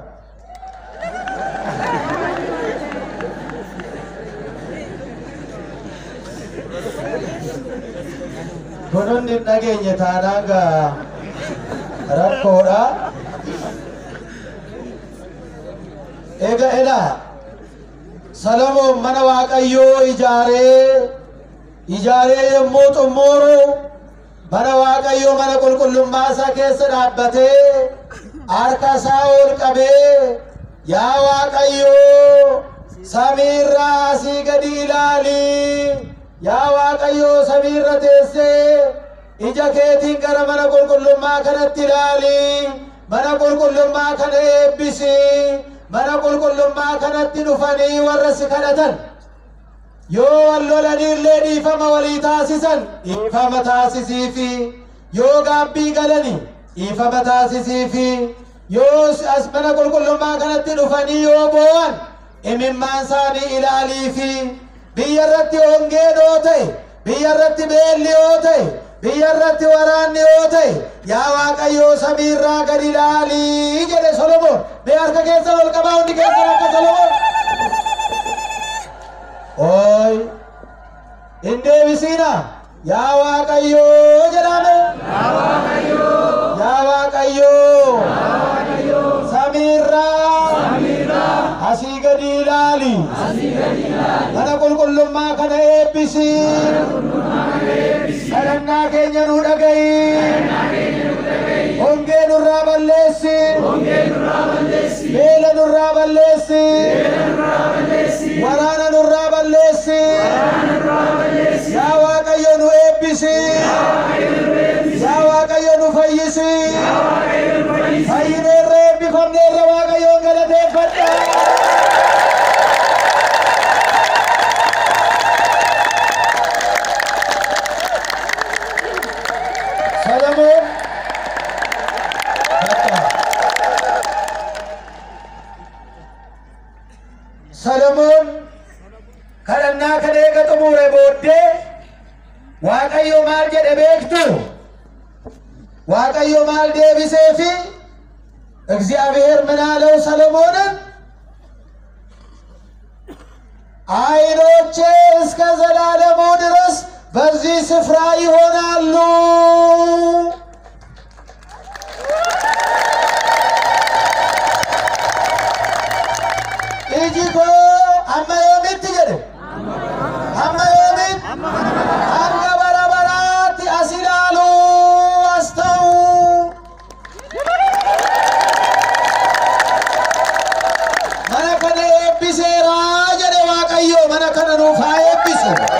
Kun hundi hin dhageenye taanaan gaa rakkoodha. Eega edhaa Salomoon mana Waaqayyoo ijaaree ijaaree yommuu xumuru mana Waaqayyoo mana qulqullummaa isaa keessa dhaabbatee harka isaa ol qabee yaa Waaqayyoo samiirraa asii gadi ilaali yaa Waaqayyoo samiirra teessee ija keetiin gara mana qulqullummaa kanatti ilaali mana qulqullummaa kana eebbisi mana qulqullummaa kanatti dhufanii warra si kadhatan yoo wal lolaniillee dhiifama walii taasisan dhiifama taasisiifi yoo gaabbii galani dhiifama taasisiifi yoo as mana qulqullummaa kanatti dhufanii yoo boo'an imimmaan isaanii ilaaliifi biyya irratti hongeen yoo ta'e biyya irratti beelli yoo ta'e biyya irratti waraanni yoo ta'e yaa waaqayyoo samiirraa gadi ilaalii jedhe solomoon mee harka keessa ol qabaa hundi keessan akka solomoon ooy hin deebisiina yaa waaqayyoo jedhame yaa waaqayyoo samiirraa asii gadi ilaali mana qulqullummaa kana eebbisi kadhannaa keenya nu dhaga'i hongee nurraa balleessi beela nurraa balleessi waraana nurraa balleessi yaa waaqayyo nu eebbisi yaa waaqayyo nu fayyisi fayyineerra eebbifamneerra waaqayyoon galateeffadha ሰለሞን ሰለሞን kadhannaa kana eega xumure booddee waaqayyo maal jedhe beektu waaqayyo maal deebiseefi እግዚአብሔር ምን አለው ሰለሞንን ዓይኖቼ እስከ ዘላለሙ ድረስ በዚህ ስፍራ ይሆናሉ። ኢጂኮ አመዮሚት ጀደ አመዮሚት አንገ በረበራት አሲላሉ አስተው መነ ከነ ኤቢሴራ ጀደ ዋቀዮ መነ ከነ ኑፋ ኤቢሱ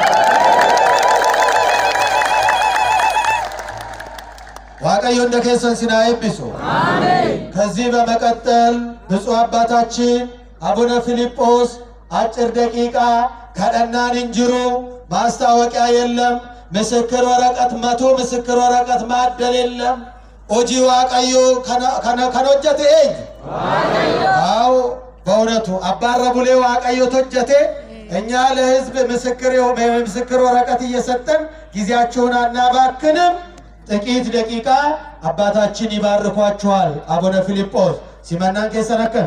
ዋቀዮ እንደ ኬሰን ሲና ኤቢሱ ከዚህ በመቀጠል ብፁዕ አባታችን አቡነ ፊልጶስ አጭር ደቂቃ ከደናን እንጅሩ ማስታወቂያ የለም። ምስክር ወረቀት መቶ ምስክር ወረቀት ማደል የለም። ኦጂ ዋቀዮ ከኖጀቴ ኤኝ አው በእውነቱ አባረ ቡሌ ዋቀዮ ቶጀቴ እኛ ለህዝብ ምስክር ምስክር ወረቀት እየሰጠን ጊዜያችሁን አናባክንም። ጥቂት ደቂቃ አባታችን ይባርኳችኋል። አቡነ ፊልጶስ ሲመናን ኬሰነከን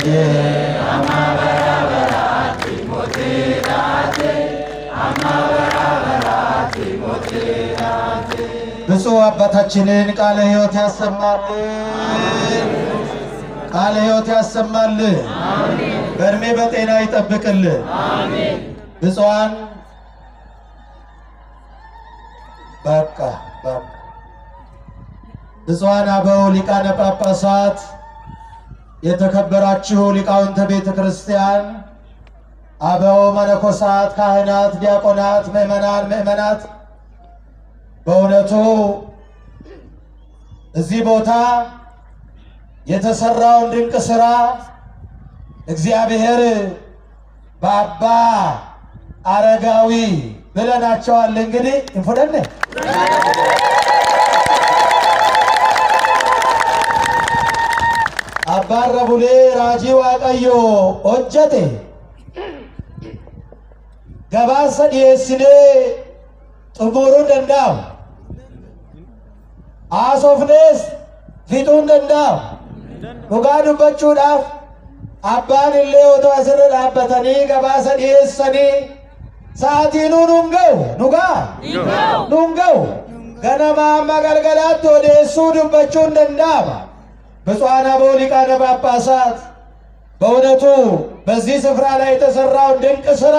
ብፁዕ አባታችንን ቃለ ሕይወት ያሰማልን፣ ቃለ ሕይወት ያሰማልን፣ በእድሜ በጤና ይጠብቅልን። ብፁዓን በቃ በቃ ብፁዓን አበው ሊቃነ ጳጳሳት፣ የተከበራችሁ ሊቃውንተ ቤተ ክርስቲያን፣ አበው መነኮሳት፣ ካህናት፣ ዲያቆናት፣ ምዕመናን፣ ምዕመናት በእውነቱ እዚህ ቦታ የተሰራውን ድንቅ ስራ እግዚአብሔር በአባ አረጋዊ ብለናቸዋል። እንግዲህ እንፎደነ አባረ ቡሌ ራጂ ዋቀዮ ሆጀቴ ገባሰ ዲየስኔ xumuruun danda'amu haasofnees fixuun danda'amu dhugaa dubbachuudhaaf abbaan illee otoo asirra dhaabbatanii gabaasa dhiyeessanii sa'aatii nuu nuun ga'u dhugaa nuun ga'u ganama amma galgalaatti odeessuu dubbachuun danda'ama ብፁዓን አበው ሊቃነ ጳጳሳት በእውነቱ በዚህ ስፍራ ላይ የተሰራውን ድንቅ ስራ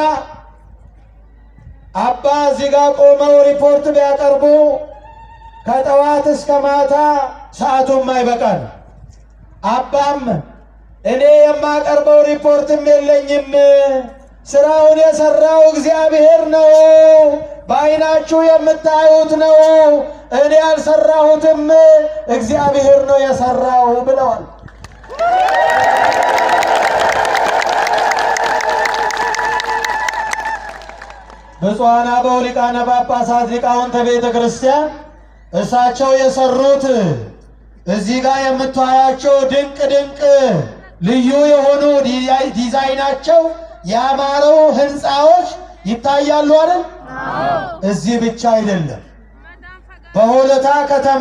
አባ እዚህ ጋር ቆመው ሪፖርት ቢያቀርቡ ከጠዋት እስከ ማታ ሰዓቱም አይበቃል። አባም እኔ የማቀርበው ሪፖርትም የለኝም፣ ስራውን የሰራው እግዚአብሔር ነው፣ በዓይናችሁ የምታዩት ነው፣ እኔ ያልሰራሁትም እግዚአብሔር ነው የሰራው ብለዋል። ብፁዓን አበው ሊቃነ ጳጳሳት ሊቃውንተ ቤተ ክርስቲያን እሳቸው የሰሩት እዚህ ጋር የምታያቸው ድንቅ ድንቅ ልዩ የሆኑ ዲዛይ- ዲዛይናቸው ያማረው ህንፃዎች ይታያሉ አይደል? እዚህ ብቻ አይደለም። በሆለታ ከተማ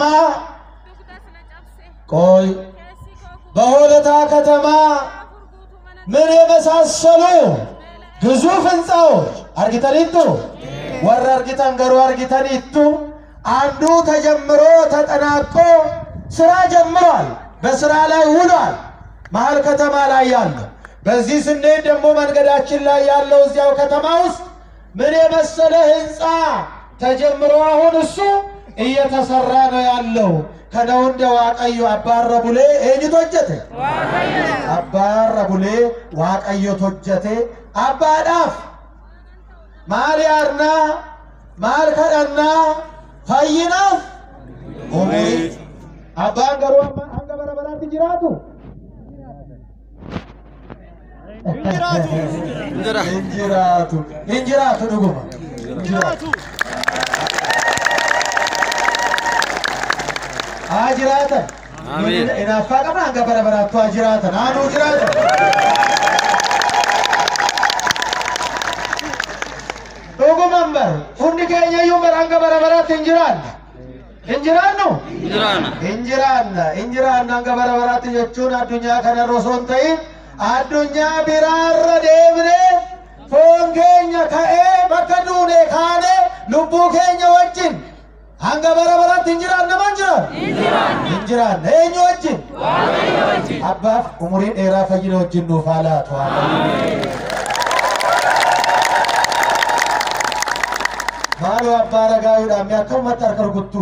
ቆይ በሆለታ ከተማ ምን የመሳሰሉ ግዙፍ ህንፃዎች አርጊተኒቱ ወረ አርጊተን ገሩ አርጊተኒቱ አንዱ ተጀምሮ ተጠናቆ ስራ ጀምሯል። በስራ ላይ ውሏል። መሀል ከተማ ላይ ያለው በዚህ ስንሄድ ደግሞ መንገዳችን ላይ ያለው እዚያው ከተማ ውስጥ ምን የመሰለ ህንፃ ተጀምሮ አሁን እሱ እየተሰራ ነው ያለው። ከነውንደ ዋቀዮ አባረ ቡሌ ኤኝት ሆጀቴ አባረ ቡሌ ዋቀዮት ሆጀቴ አባዳፍ ማል ያርና ማል ከደና ፈይናፍ ኡሙሪ አባን ገሩ አንገ በረበራት ጅራቱ እንጅራቱ እንጅራቱ ድጉማ እንጅራቱ haa jiraatan Amiin. hinaaffaa qabna hanga bara baraattu haa jiraatan haa nuu jiraatan dhuguman bar hundi keenya iyyuu bar hanga bara baraatti hin jiraanne hin jiraannu Jiraana. hin jiraanna hin jiraanna hanga bara baraatti jechuun addunyaa kana irra osoo hin ta'in addunyaa biraarra deemnee foon keenya ka'ee bakka duune kaanee lubbuu keenya wajjin hanga bara baraatti hin jiraanne man jiraan hin jiraanne eenyu wajjin abbaaf umurii dheeraa fayyina wajjin nuuf haa laatu haa ta'u. maaloo abbaa ragaayuudhaan mee akkamumatti harka rukuttu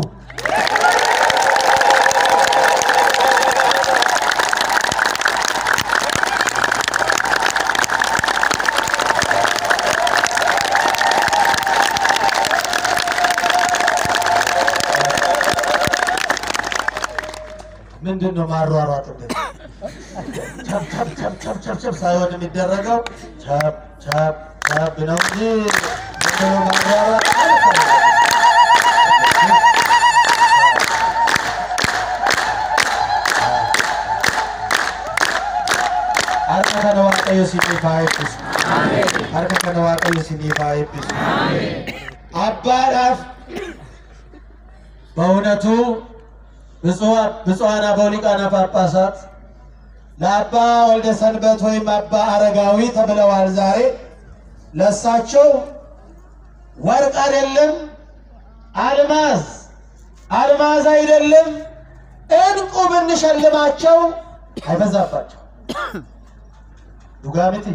ምንድን ነው ማሯሯጥበት? ቸብ ቸብ ቸብ ቸብ ቸብ ቸብ ሳይሆን የሚደረገው ቸብ ቸብ ቸብ ነው እንጂ ምንድን ነው ማሯሯጥ? harka kana waaqayyo siniif haa eebbisu. Harka kana waaqayyo siniif haa eebbisu. አባዳፍ በእውነቱ ብፁዓን አበው ሊቃነ ጳጳሳት ለአባ ወልደ ሰንበት ወይም አባ አረጋዊ ተብለዋል። ዛሬ ለእሳቸው ወርቅ አይደለም አልማዝ አልማዝ አይደለም እንቁ ብንሸልማቸው አይበዛባቸው። ዱጋሚቲ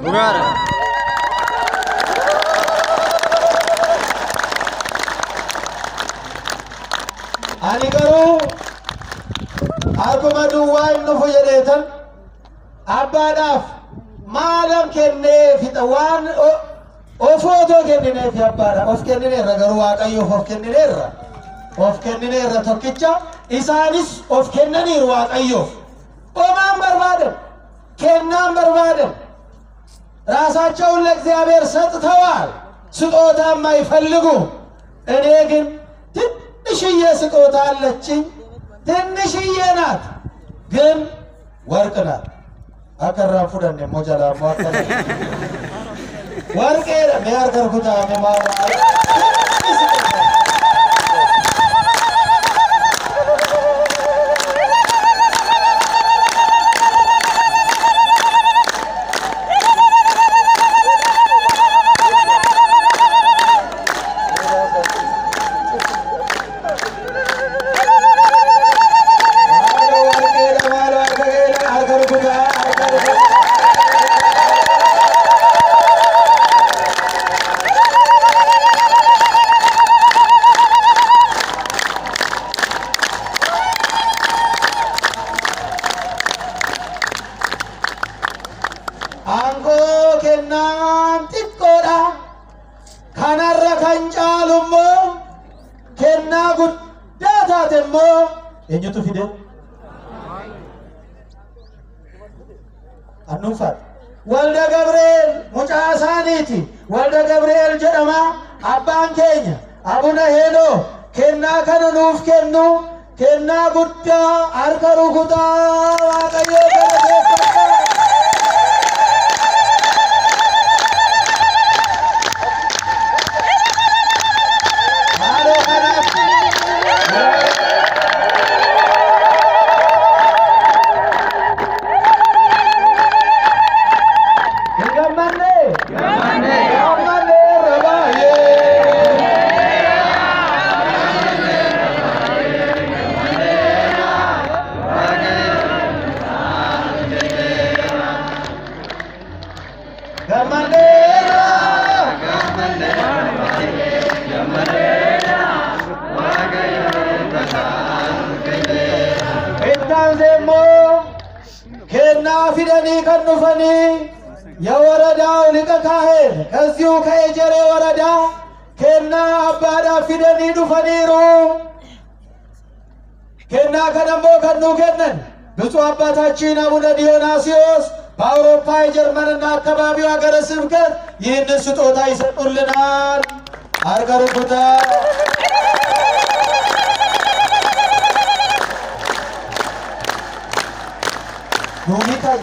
ani garuu akkuma duwwaa hin dhufu jedheetan abbaadhaaf maalan kennee fixa waan o- of otoo kennineefi abbaadha of kennineerra garuu waaqayyoof of kennineerra of kennineerra tokkicha isaanis of kennaniiru waaqayyoof omaan barbaadan kennaan barbaadan ራሳቸውን ለእግዚአብሔር ሰጥተዋል። ስጦታም አይፈልጉም። እኔ ግን ትንሽዬ ስጦታ አለችኝ። ትንሽዬ ናት፣ ግን ወርቅ ናት። አከራን ፉደን ሞጀላ ሟከለ ወርቄ ሚያርከርኩታ ሚማራ Aangoo kennaan xiqqoodha. Kanarra kan caalu immoo kennaa guddaa taate immoo eenyutu fide? Annuunfaadha. Walda Gabreel mucaa isaaniiti. Walda Gabreel jedhama. Abbaan keenya abuna heenoo kennaa kana nuuf kennu kennaa guddaa harka rukutaa waaqayyoo galateeffadhaa. Maaloo kanaaf hin gammanne? Gammanne irra baay'ee. Gammanne irra. Ittaanse immoo kennaa fidanii kan dhufanii የወረዳው ሊቀ ካህን ከዚሁ ከኤጀሬ ወረዳ ኬና አባዳፍ ፊደኒ ዱፈኒሩ ኬና ከደሞ ከኑ ከነን ብፁዕ አባታችን አቡነ ዲዮናስዮስ በአውሮፓ የጀርመንና አካባቢው ሀገረ ስብከት ይህንን ስጦታ ይሰጡልናል። አርገርጉታ ዱሚታየ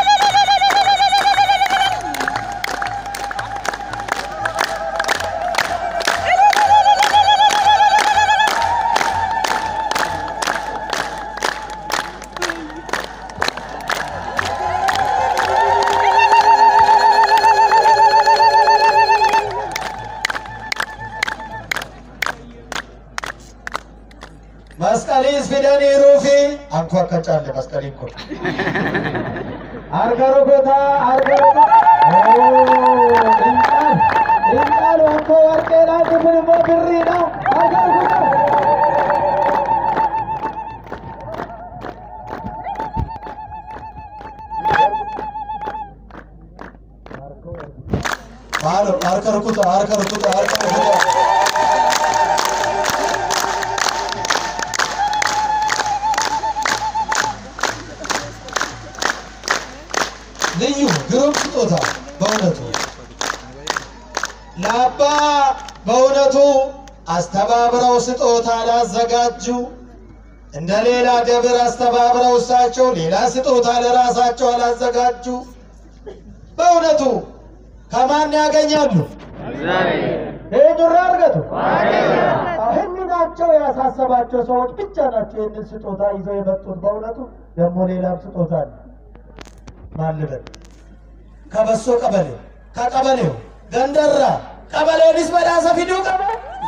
መስቀሊስ ፊደኒሩፊ አንኳ ከጫለ መስቀሊን ኮ አርገሩጎታ አርገሩጎ እንቃል እንቃል ወንኮ ወርቄና ክፍል ሞ ብሪ ነው አርገሩጎታ ማሎ አርከርኩቶ አርከርኩቶ አርከርኩቶ ልዩ ግሩም ስጦታ በእውነቱ ለአባ በእውነቱ አስተባብረው ስጦታ ላዘጋጁ እንደ ሌላ ደብር አስተባብረው እሳቸው ሌላ ስጦታ ለራሳቸው አላዘጋጁ። በእውነቱ ከማን ያገኛሉ? ሄዱራ እርገቱ ህሊናቸው ያሳሰባቸው ሰዎች ብቻ ናቸው ይህንን ስጦታ ይዘው የመጡት። በእውነቱ ደግሞ ሌላም ስጦታ አለ። ማን ልበል? ከበሶ ቀበሌ ከቀበሌው ገንደራ ቀበሌንስ በዳሰ ፊዱ ቀበ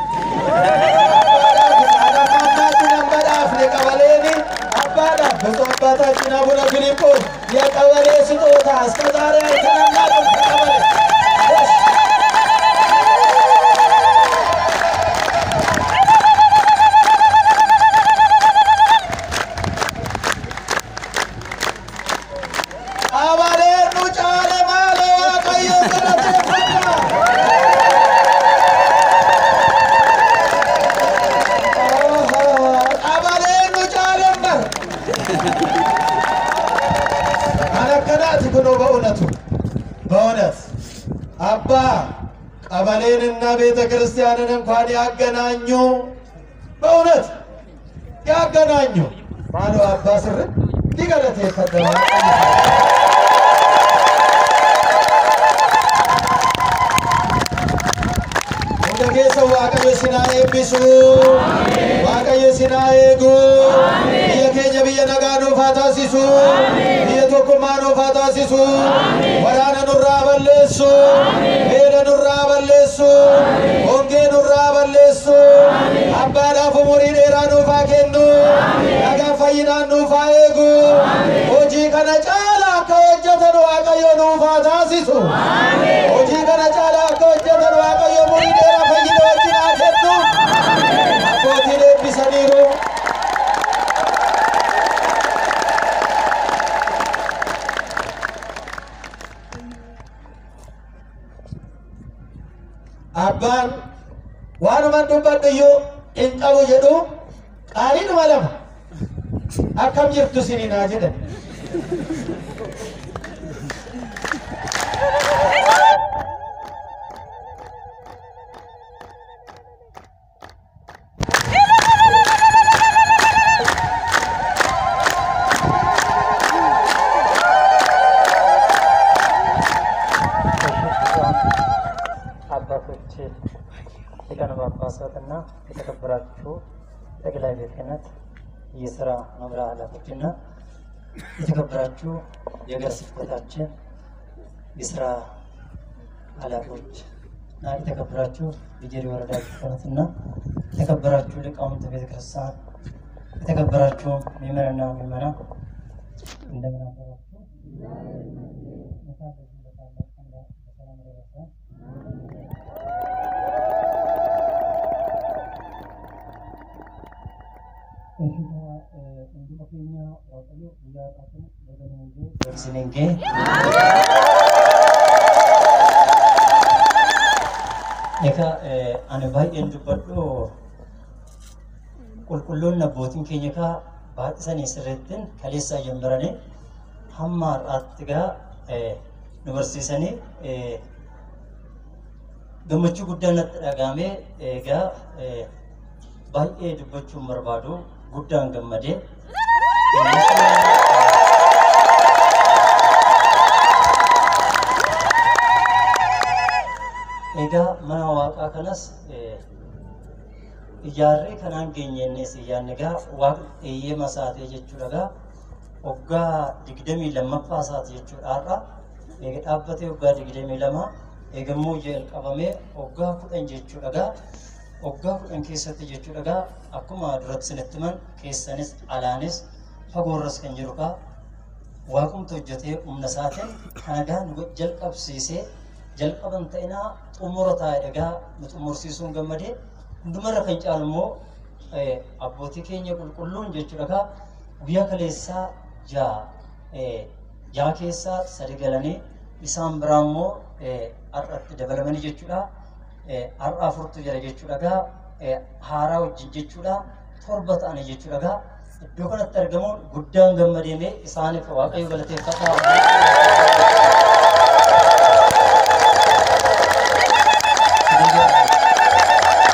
በዳፍኔ ቀበሌኒ አባዳፍ ብፁዕ አባታችን አቡነ ፊልጶስ የቀበሌ ስጦታ እስከ ዛሬ አይተናናቅም ከቀበሌ እሺ። አባሌኑ ጫለ ማለ ዋቀዮ ገለቴፈታ አባሌኑ ጫለመር አነከናት ብሎ በእውነቱ በእውነት አባ ቀበሌንና ቤተ ክርስቲያንን እንኳን ያገናኙ በእውነት ያገናኙ ማሎ አባ ስር ሊገለቴ ፈደማ እንደ ጌሰው waaqayyo sinaa eebbisu waaqayyo sinaa eegu biyya keenya biyya nagaa nuuf haa taasisu biyya tokkummaa nuuf haa taasisu waraana nurraa balleessu beela nurraa balleessu hongee nurraa balleessu abbaadhaaf umurii dheeraa nuuf haa kennu nagaa fayyinaan nuuf haa eegu hojii kana caala akka hojjetan waaqayyo nuuf haa taasisu hojii kana caala akka hojjetan waaqayyo umurii dheeraa fayyina wajjin haa kennu abbootiin eebbisaniiru abbaan waanuman dubbadhu iyyuu hin qabu jedhu qaaliidhuma lama akkam jirtu siniin haa jedhan አባቶች ሊቃነ ጳጳሳት እና የተከበራችሁ ጠቅላይ ቤተ ክህነት የስራ መምሪያ ኃላፊዎች እና የተከበራችሁ የሀገረ ስብከታችን የስራ ኃላፊዎች እና የተከበራችሁ የጀሪ ወረዳ ቤተ ክህነት እና የተከበራችሁ ሊቃውንተ ቤተ ክርስቲያን የተከበራችሁ ምዕመናንና ምዕመናን እንደምን አደራችሁ? እንኳን በዚህ በታላቅ ቀን በሰላም ደረሰን። Egaa hunduma keenya waaqayyo guyyaa dhaabbatan baganangee barsinengee Egaa ani baay'een dubbadhu qulqulloonni abbootiin keenya kaa baay'isanii sirreettiin kaleessaa jambaranii hamma har'aatti gaa nu barsiisanii gammachuu guddaan natti dhagahamee egaa baay'ee dubbachuun barbaadu guddaan gammadee egaa mana waaqaa kanas ijaarree kanaan geenyennes iyyaanni egaa waaqni eeyyama isaatee jechuudha egaa waggaa digdamii lammaffaa isaati jechuudha har'a eega dhaabbatee waggaa digdamii lama eegammoo jalqabamee waggaa kudhan jechuudha egaa waggaa kudhan keessatti jechuudha egaa akkuma duratti isinitti himan keessanis alaanis fagoorras kan jiru kaa waaqumti hojjetee humna isaatiin kana gaa nu jalqabsiisee jalqaban ta'inaa xumura taa'e egaa nu xumursiisuun gammadee hundumarra kan caalu immoo abbootii keenya qulqulluun jechuudha egaa guyyaa kaleessaa ja'a ja'a keessaa sadi galanii isaan biraa immoo har'atti dabalamanii jechuudha. har'a afurtu jira jechuudha gaa haaraa wajjin jechuudha torba ta'anii jechuudha gaa iddoo kanatti argamuun guddaan gammadeemee isaaniif waaqayyo galateeffadhaa.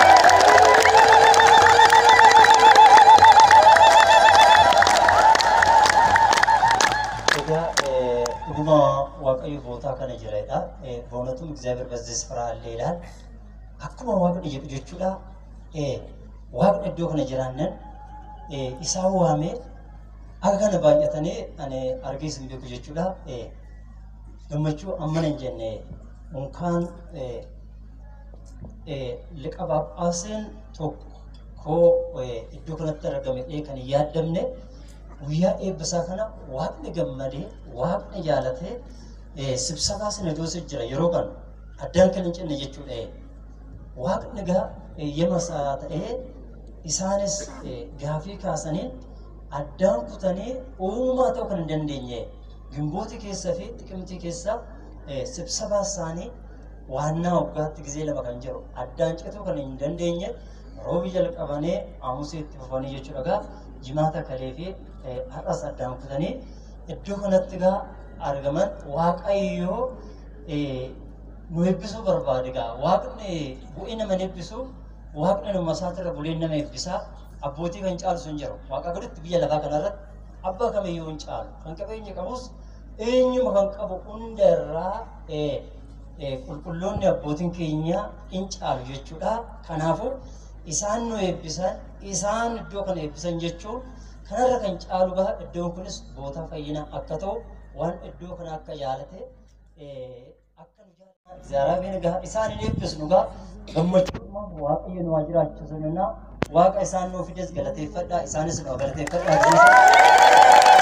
Egaa dhuguma waaqayyo bootaa kana jiredha. Boonatum እግዚአብሔር በዚህ ስፍራ አለ ይላል። akkuma waaqni jedhu jechuudha. Waaqni iddoo kana jiraannen isaan waamee akka kana baay'atanii ani argiis hin beeku jechuudha. Eh, Gammachuu ammana hin jenne unkaan eh, eh, liqa baaphaaseen tokko eh, iddoo kanatti argame dhee kan hin yaaddamne guyyaa eebbisaa kana waaqni gammadee waaqni jaalatee eh, sibsabaa sinadoosii jira yeroo kan addaan kan hin cinne jechuudha. eh. Waaqni gaa eeyyama isaa ta'ee isaanis eh, gaafii kaasanii addaan kutanii uumaa ta'uu kan hin dandeenye gimbooti keessa fi xiqimtii keessa eh, sibsabaa isaanii waannaa waggaatti gizee lama kan jiru addaan cituu kan hin dandeenye roobi jalqabanii aamusii itti fufanii jechuudha gaa jimaata kalee fi eh, har'as addaan kutanii iddoo kanatti gaa argaman waaqayyoo eh, nu eebbisuu barbaade gaa waaqni bu'ii nama hin eebbisu waaqni nama isaatirra bulee nama eebbisaa abbootii kan caalu sun jiru waaqa gaditti biyya lafaa kanarratti abbaa kamiyyuu hin caalu kan qabeenya qabus eenyuma kan qabu hunda irraa eh, eh, qulqulloonni abbootiin keenya hin caalu jechuudha kanaafuu isaan nu eebbisan isaan iddoo kana eebbisan jechuun kanarra kan caalu gaha iddoon kunis bootaa fayyinaa akka ta'u waan iddoo kana akka jaalate eh, akka nu jaalatan ziyaaraabeen gaha isaan hin eebbisnu gaha gammachuudhumaan waaqayyo nu haa jiraachisanina waaqa isaan nuu fides galateeffadhaa isaanis nu haa galateeffadhaa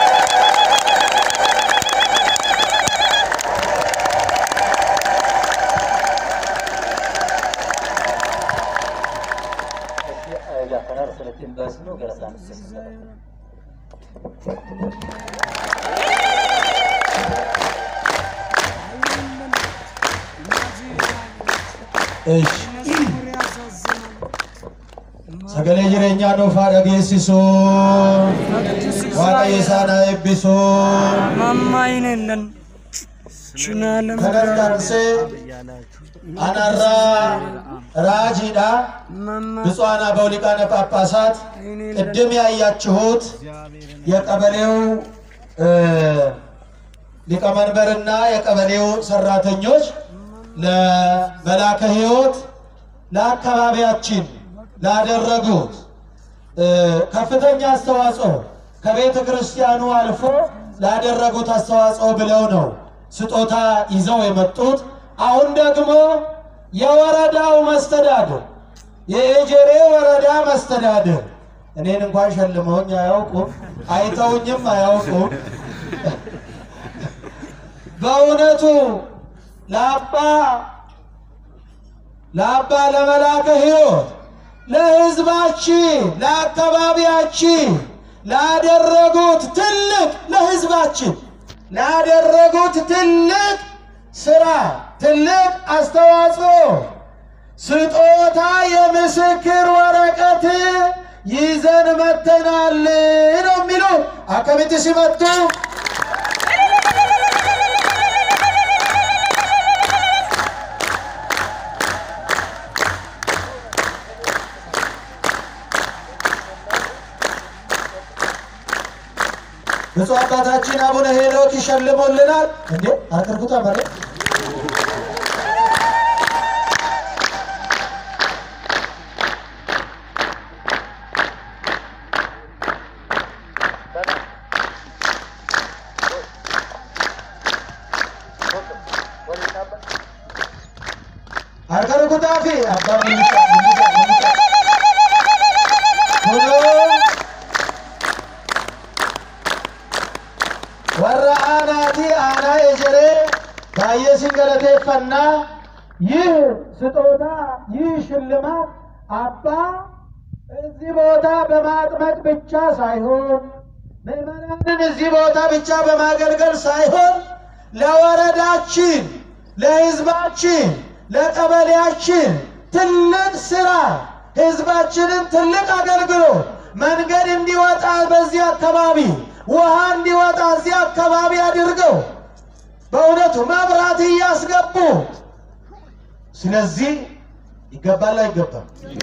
Egaa kanarra asirratti hin baasnu gara isaanitti sirriidha. Eesh. Sagalee jireenyaa nuuf haa dhageessisu. Waaqayyo isaan haa eebbisu. ማማይነለን ችናለም Kanatti aansee anarraa raajiidha. ብፁዓን አበው ሊቃነ ጳጳሳት ቅድም ያያችሁት የቀበሌው እ፣ ሊቀመንበርና የቀበሌው ሰራተኞች ለመላከ ሕይወት ለአካባቢያችን ላደረጉት እ፣ ከፍተኛ አስተዋጽኦ ከቤተ ክርስቲያኑ አልፎ ላደረጉት አስተዋጽኦ ብለው ነው ስጦታ ይዘው የመጡት። አሁን ደግሞ የወረዳው መስተዳድር የኤጀሬ ወረዳ መስተዳድር እኔን እንኳን ሸልመውኝ አያውቁም፣ አይተውኝም አያውቁም። በእውነቱ ለአባ ለአባ ለመላከ ሕይወት ለሕዝባችን ለአካባቢያችን ላደረጉት ትልቅ ለሕዝባችን ላደረጉት ትልቅ ስራ ትልቅ አስተዋጽኦ ስጦታ የምስክር ወረቀት ይዘን መተናል ነው የሚሉት። አከሚት ሲመጡ ብፁዕ አባታችን አቡነ ሄኖክ ይሸልሙልናል። እንዴ አቅርቡታ ማለት harka rukutaa fi abbaan mul'isa mul'isa mul'isa. Kunoo warra aanaatii aanaa ejeree baay'ee sin galateeffannaa ይህ ስጦታ ይህ ሽልማት አባ እዚህ ቦታ በማጥመቅ ብቻ ሳይሆን ምዕመናንን እዚህ ቦታ ብቻ በማገልገል ሳይሆን ለወረዳችን፣ ለሕዝባችን፣ ለቀበሌያችን ትልቅ ስራ ሕዝባችንን ትልቅ አገልግሎት መንገድ እንዲወጣ በዚህ አካባቢ ውሃ እንዲወጣ እዚህ አካባቢ አድርገው በእውነቱ መብራት እያስገቡ ስለዚህ ይገባል አይገባም?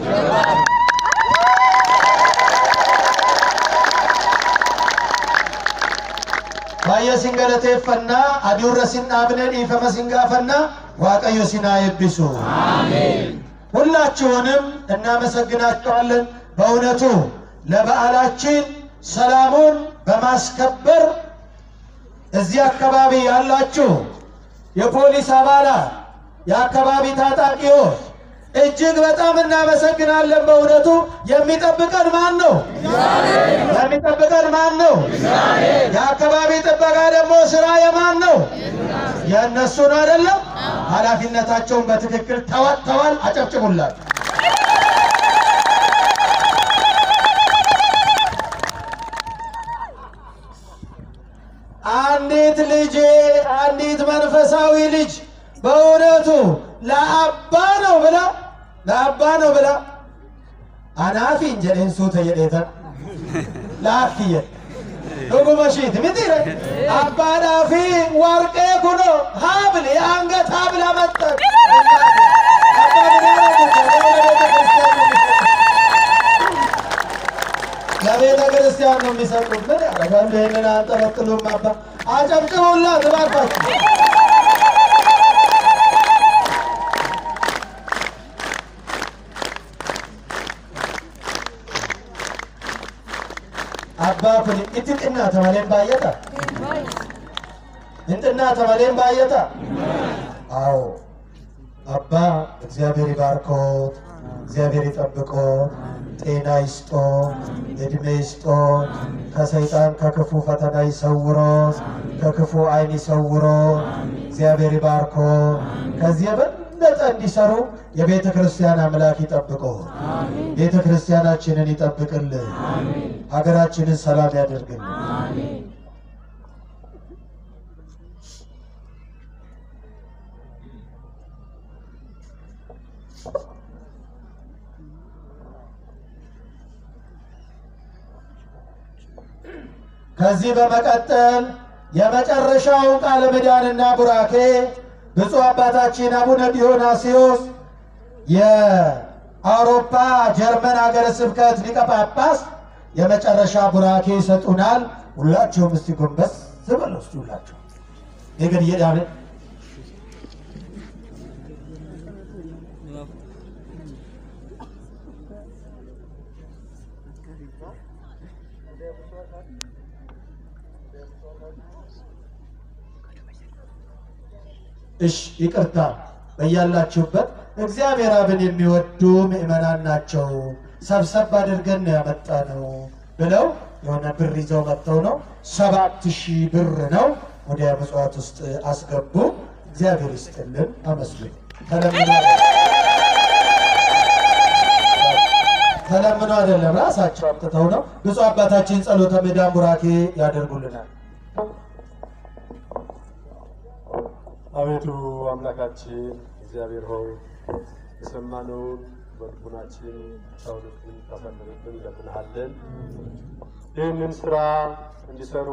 baay'ee sin galateeffannaa aduurra sin dhaabne dhiifama sin gaafannaa waaqayyo sin haa eebbisu ሁላችሁንም እናመሰግናችኋለን። በእውነቱ ለበዓላችን ሰላሙን በማስከበር እዚህ አካባቢ ያላችሁ የፖሊስ አባላት፣ የአካባቢ ታጣቂዎች እጅግ በጣም እናመሰግናለን። በእውነቱ የሚጠብቀን ማን ነው? የሚጠብቀን ማን ነው? የአካባቢ ጥበቃ ደግሞ ስራ የማን ነው? የእነሱ ነው አይደለም? ኃላፊነታቸውን በትክክል ተወጥተዋል። አጨብጭቡላቸው። አንዲት ልጄ አንዲት መንፈሳዊ ልጅ በእውነቱ ለአባ ነው ብላ ለአባ ነው ብላ አናፊ እንጀሌን ሱተ የዴተ ላክየ ዱጉመሺት ምትረ አባ ዳፊ ወርቄ ኩኖ ሀብል የአንገት ሀብል አመጠ ለቤተ ክርስቲያን ነው የሚሰጡት። ምን ያደርጋሉ? ይህንን አንጠለጥሉም። አባ አጨብጭቡላት እባካችሁ። አባ ኩን እቲ ጥና ተመሌን ባየታ እንጥና ተመሌን ባየታ አዎ አባ እግዚአብሔር ይባርኮት፣ እግዚአብሔር ይጠብቆት፣ ጤና ይስጦ፣ እድሜ ይስጦ፣ ከሰይጣን ከክፉ ፈተና ይሰውሮት፣ ከክፉ ዓይን ይሰውሮ። እግዚአብሔር ይባርኮ። ከዚህ የበለጠ እንዲሰሩ የቤተ ክርስቲያን አምላክ ይጠብቆ። ቤተ ክርስቲያናችንን ይጠብቅልን፣ ሀገራችንን ሰላም ያደርግልን። ከዚህ በመቀጠል የመጨረሻውን ቃለ ምዕዳንና ቡራኬ ብፁዕ አባታችን አቡነ ዲዮናስዮስ የአውሮፓ ጀርመን ሀገረ ስብከት ሊቀ ጳጳስ የመጨረሻ ቡራኬ ይሰጡናል። ሁላችሁም እስቲ ጎንበስ ዝበሉ እስቲ ሁላችሁ ይግን እየዳነ እሽ ይቅርታ፣ በያላችሁበት እግዚአብሔር አብን የሚወዱ ምእመናን ናቸው። ሰብሰብ አድርገን ነው ያመጣነው ብለው የሆነ ብር ይዘው መጥተው ነው። ሰባት ሺህ ብር ነው ወደ ምጽዋት ውስጥ አስገቡ። እግዚአብሔር ይስጥልን፣ አመስግኑ። ተለምኖ ተለምኖ አይደለም፣ ራሳቸው አምጥተው ነው። ብፁዕ አባታችን ጸሎተ ምዕዳን ቡራኬ ያደርጉልናል። አቤቱ አምላካችን እግዚአብሔር ሆይ የሰማነውን በልቡናችን ሰውነትን ታሳድርብን እንለምንሃለን። ይህንን ስራ እንዲሰሩ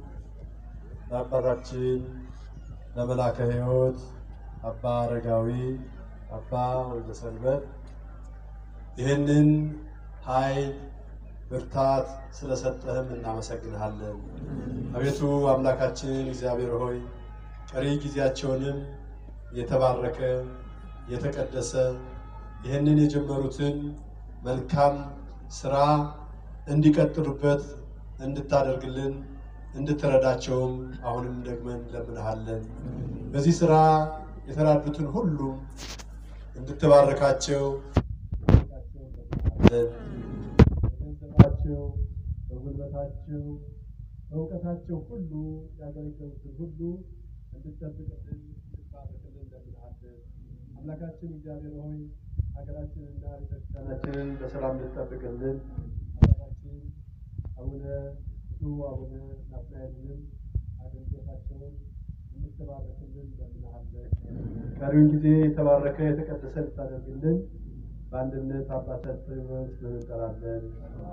ለአባታችን ለመላከ ሕይወት አባ አረጋዊ አባ ወልደ ሰንበት ይህንን ኃይል ብርታት ስለሰጠህም እናመሰግንሃለን። አቤቱ አምላካችን እግዚአብሔር ሆይ ቀሪ ጊዜያቸውንም የተባረከ የተቀደሰ ይህንን የጀመሩትን መልካም ስራ እንዲቀጥሉበት እንድታደርግልን እንድትረዳቸውም አሁንም ደግመን እንለምንሃለን። በዚህ ስራ የተራዱትን ሁሉ እንድትባርካቸው በገንዘባቸው፣ በጉልበታቸው፣ በእውቀታቸው ሁሉ ያገለገሉትን ሁሉ እንድትጠብቅልን እንድትባርክልን እንለምንሃለን። አምላካችን እግዚአብሔር ሆይ ሀገራችንና ቤተክርስቲያናችንን በሰላም እንድትጠብቅልን አባታችን አቡነ ብፁዕ አቡነ ናትናኤልንም አገልግሎታቸውን እንድትባርክልን እንለምንሃለን። ቀሪውን ጊዜ የተባረከ የተቀደሰ እንድታደርግልን በአንድነት አባታችን ስምህን እንጠራለን።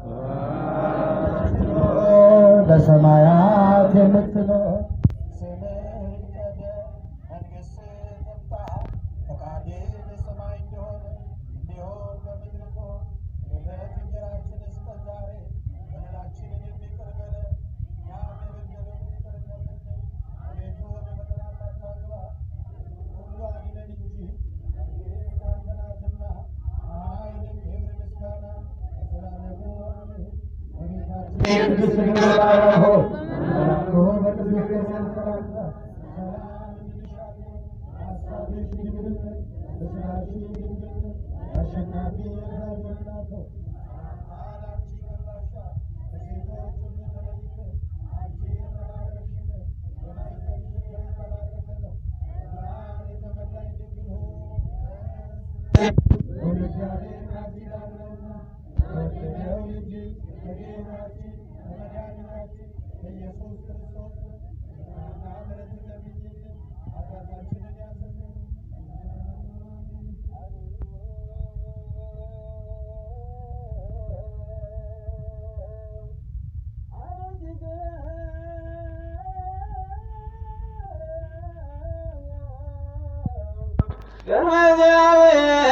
በሰማያት የምትኖር ስምህ ይቀደስ፣ መንግሥትህ ትምጣ፣ ፈቃድህ በሰማይ እንደሆነ እንዲሁም በምድር ትሁን። የዕለት እንጀራችንን ስጠን ዛሬ፣ በደላችንን ይቅር በለን እኛም የበደሉንን ይቅር እንደምንል። አቤቱ ወደ ፈተና አታግባን፣ ሁሉ አድነን እንጂ መንግሥት ያንተ ናትና፣ ኃይል፣ ክብር፣ ምስጋና ለዘላለሙ አሜን። እመቤታችን ገናዚያዊ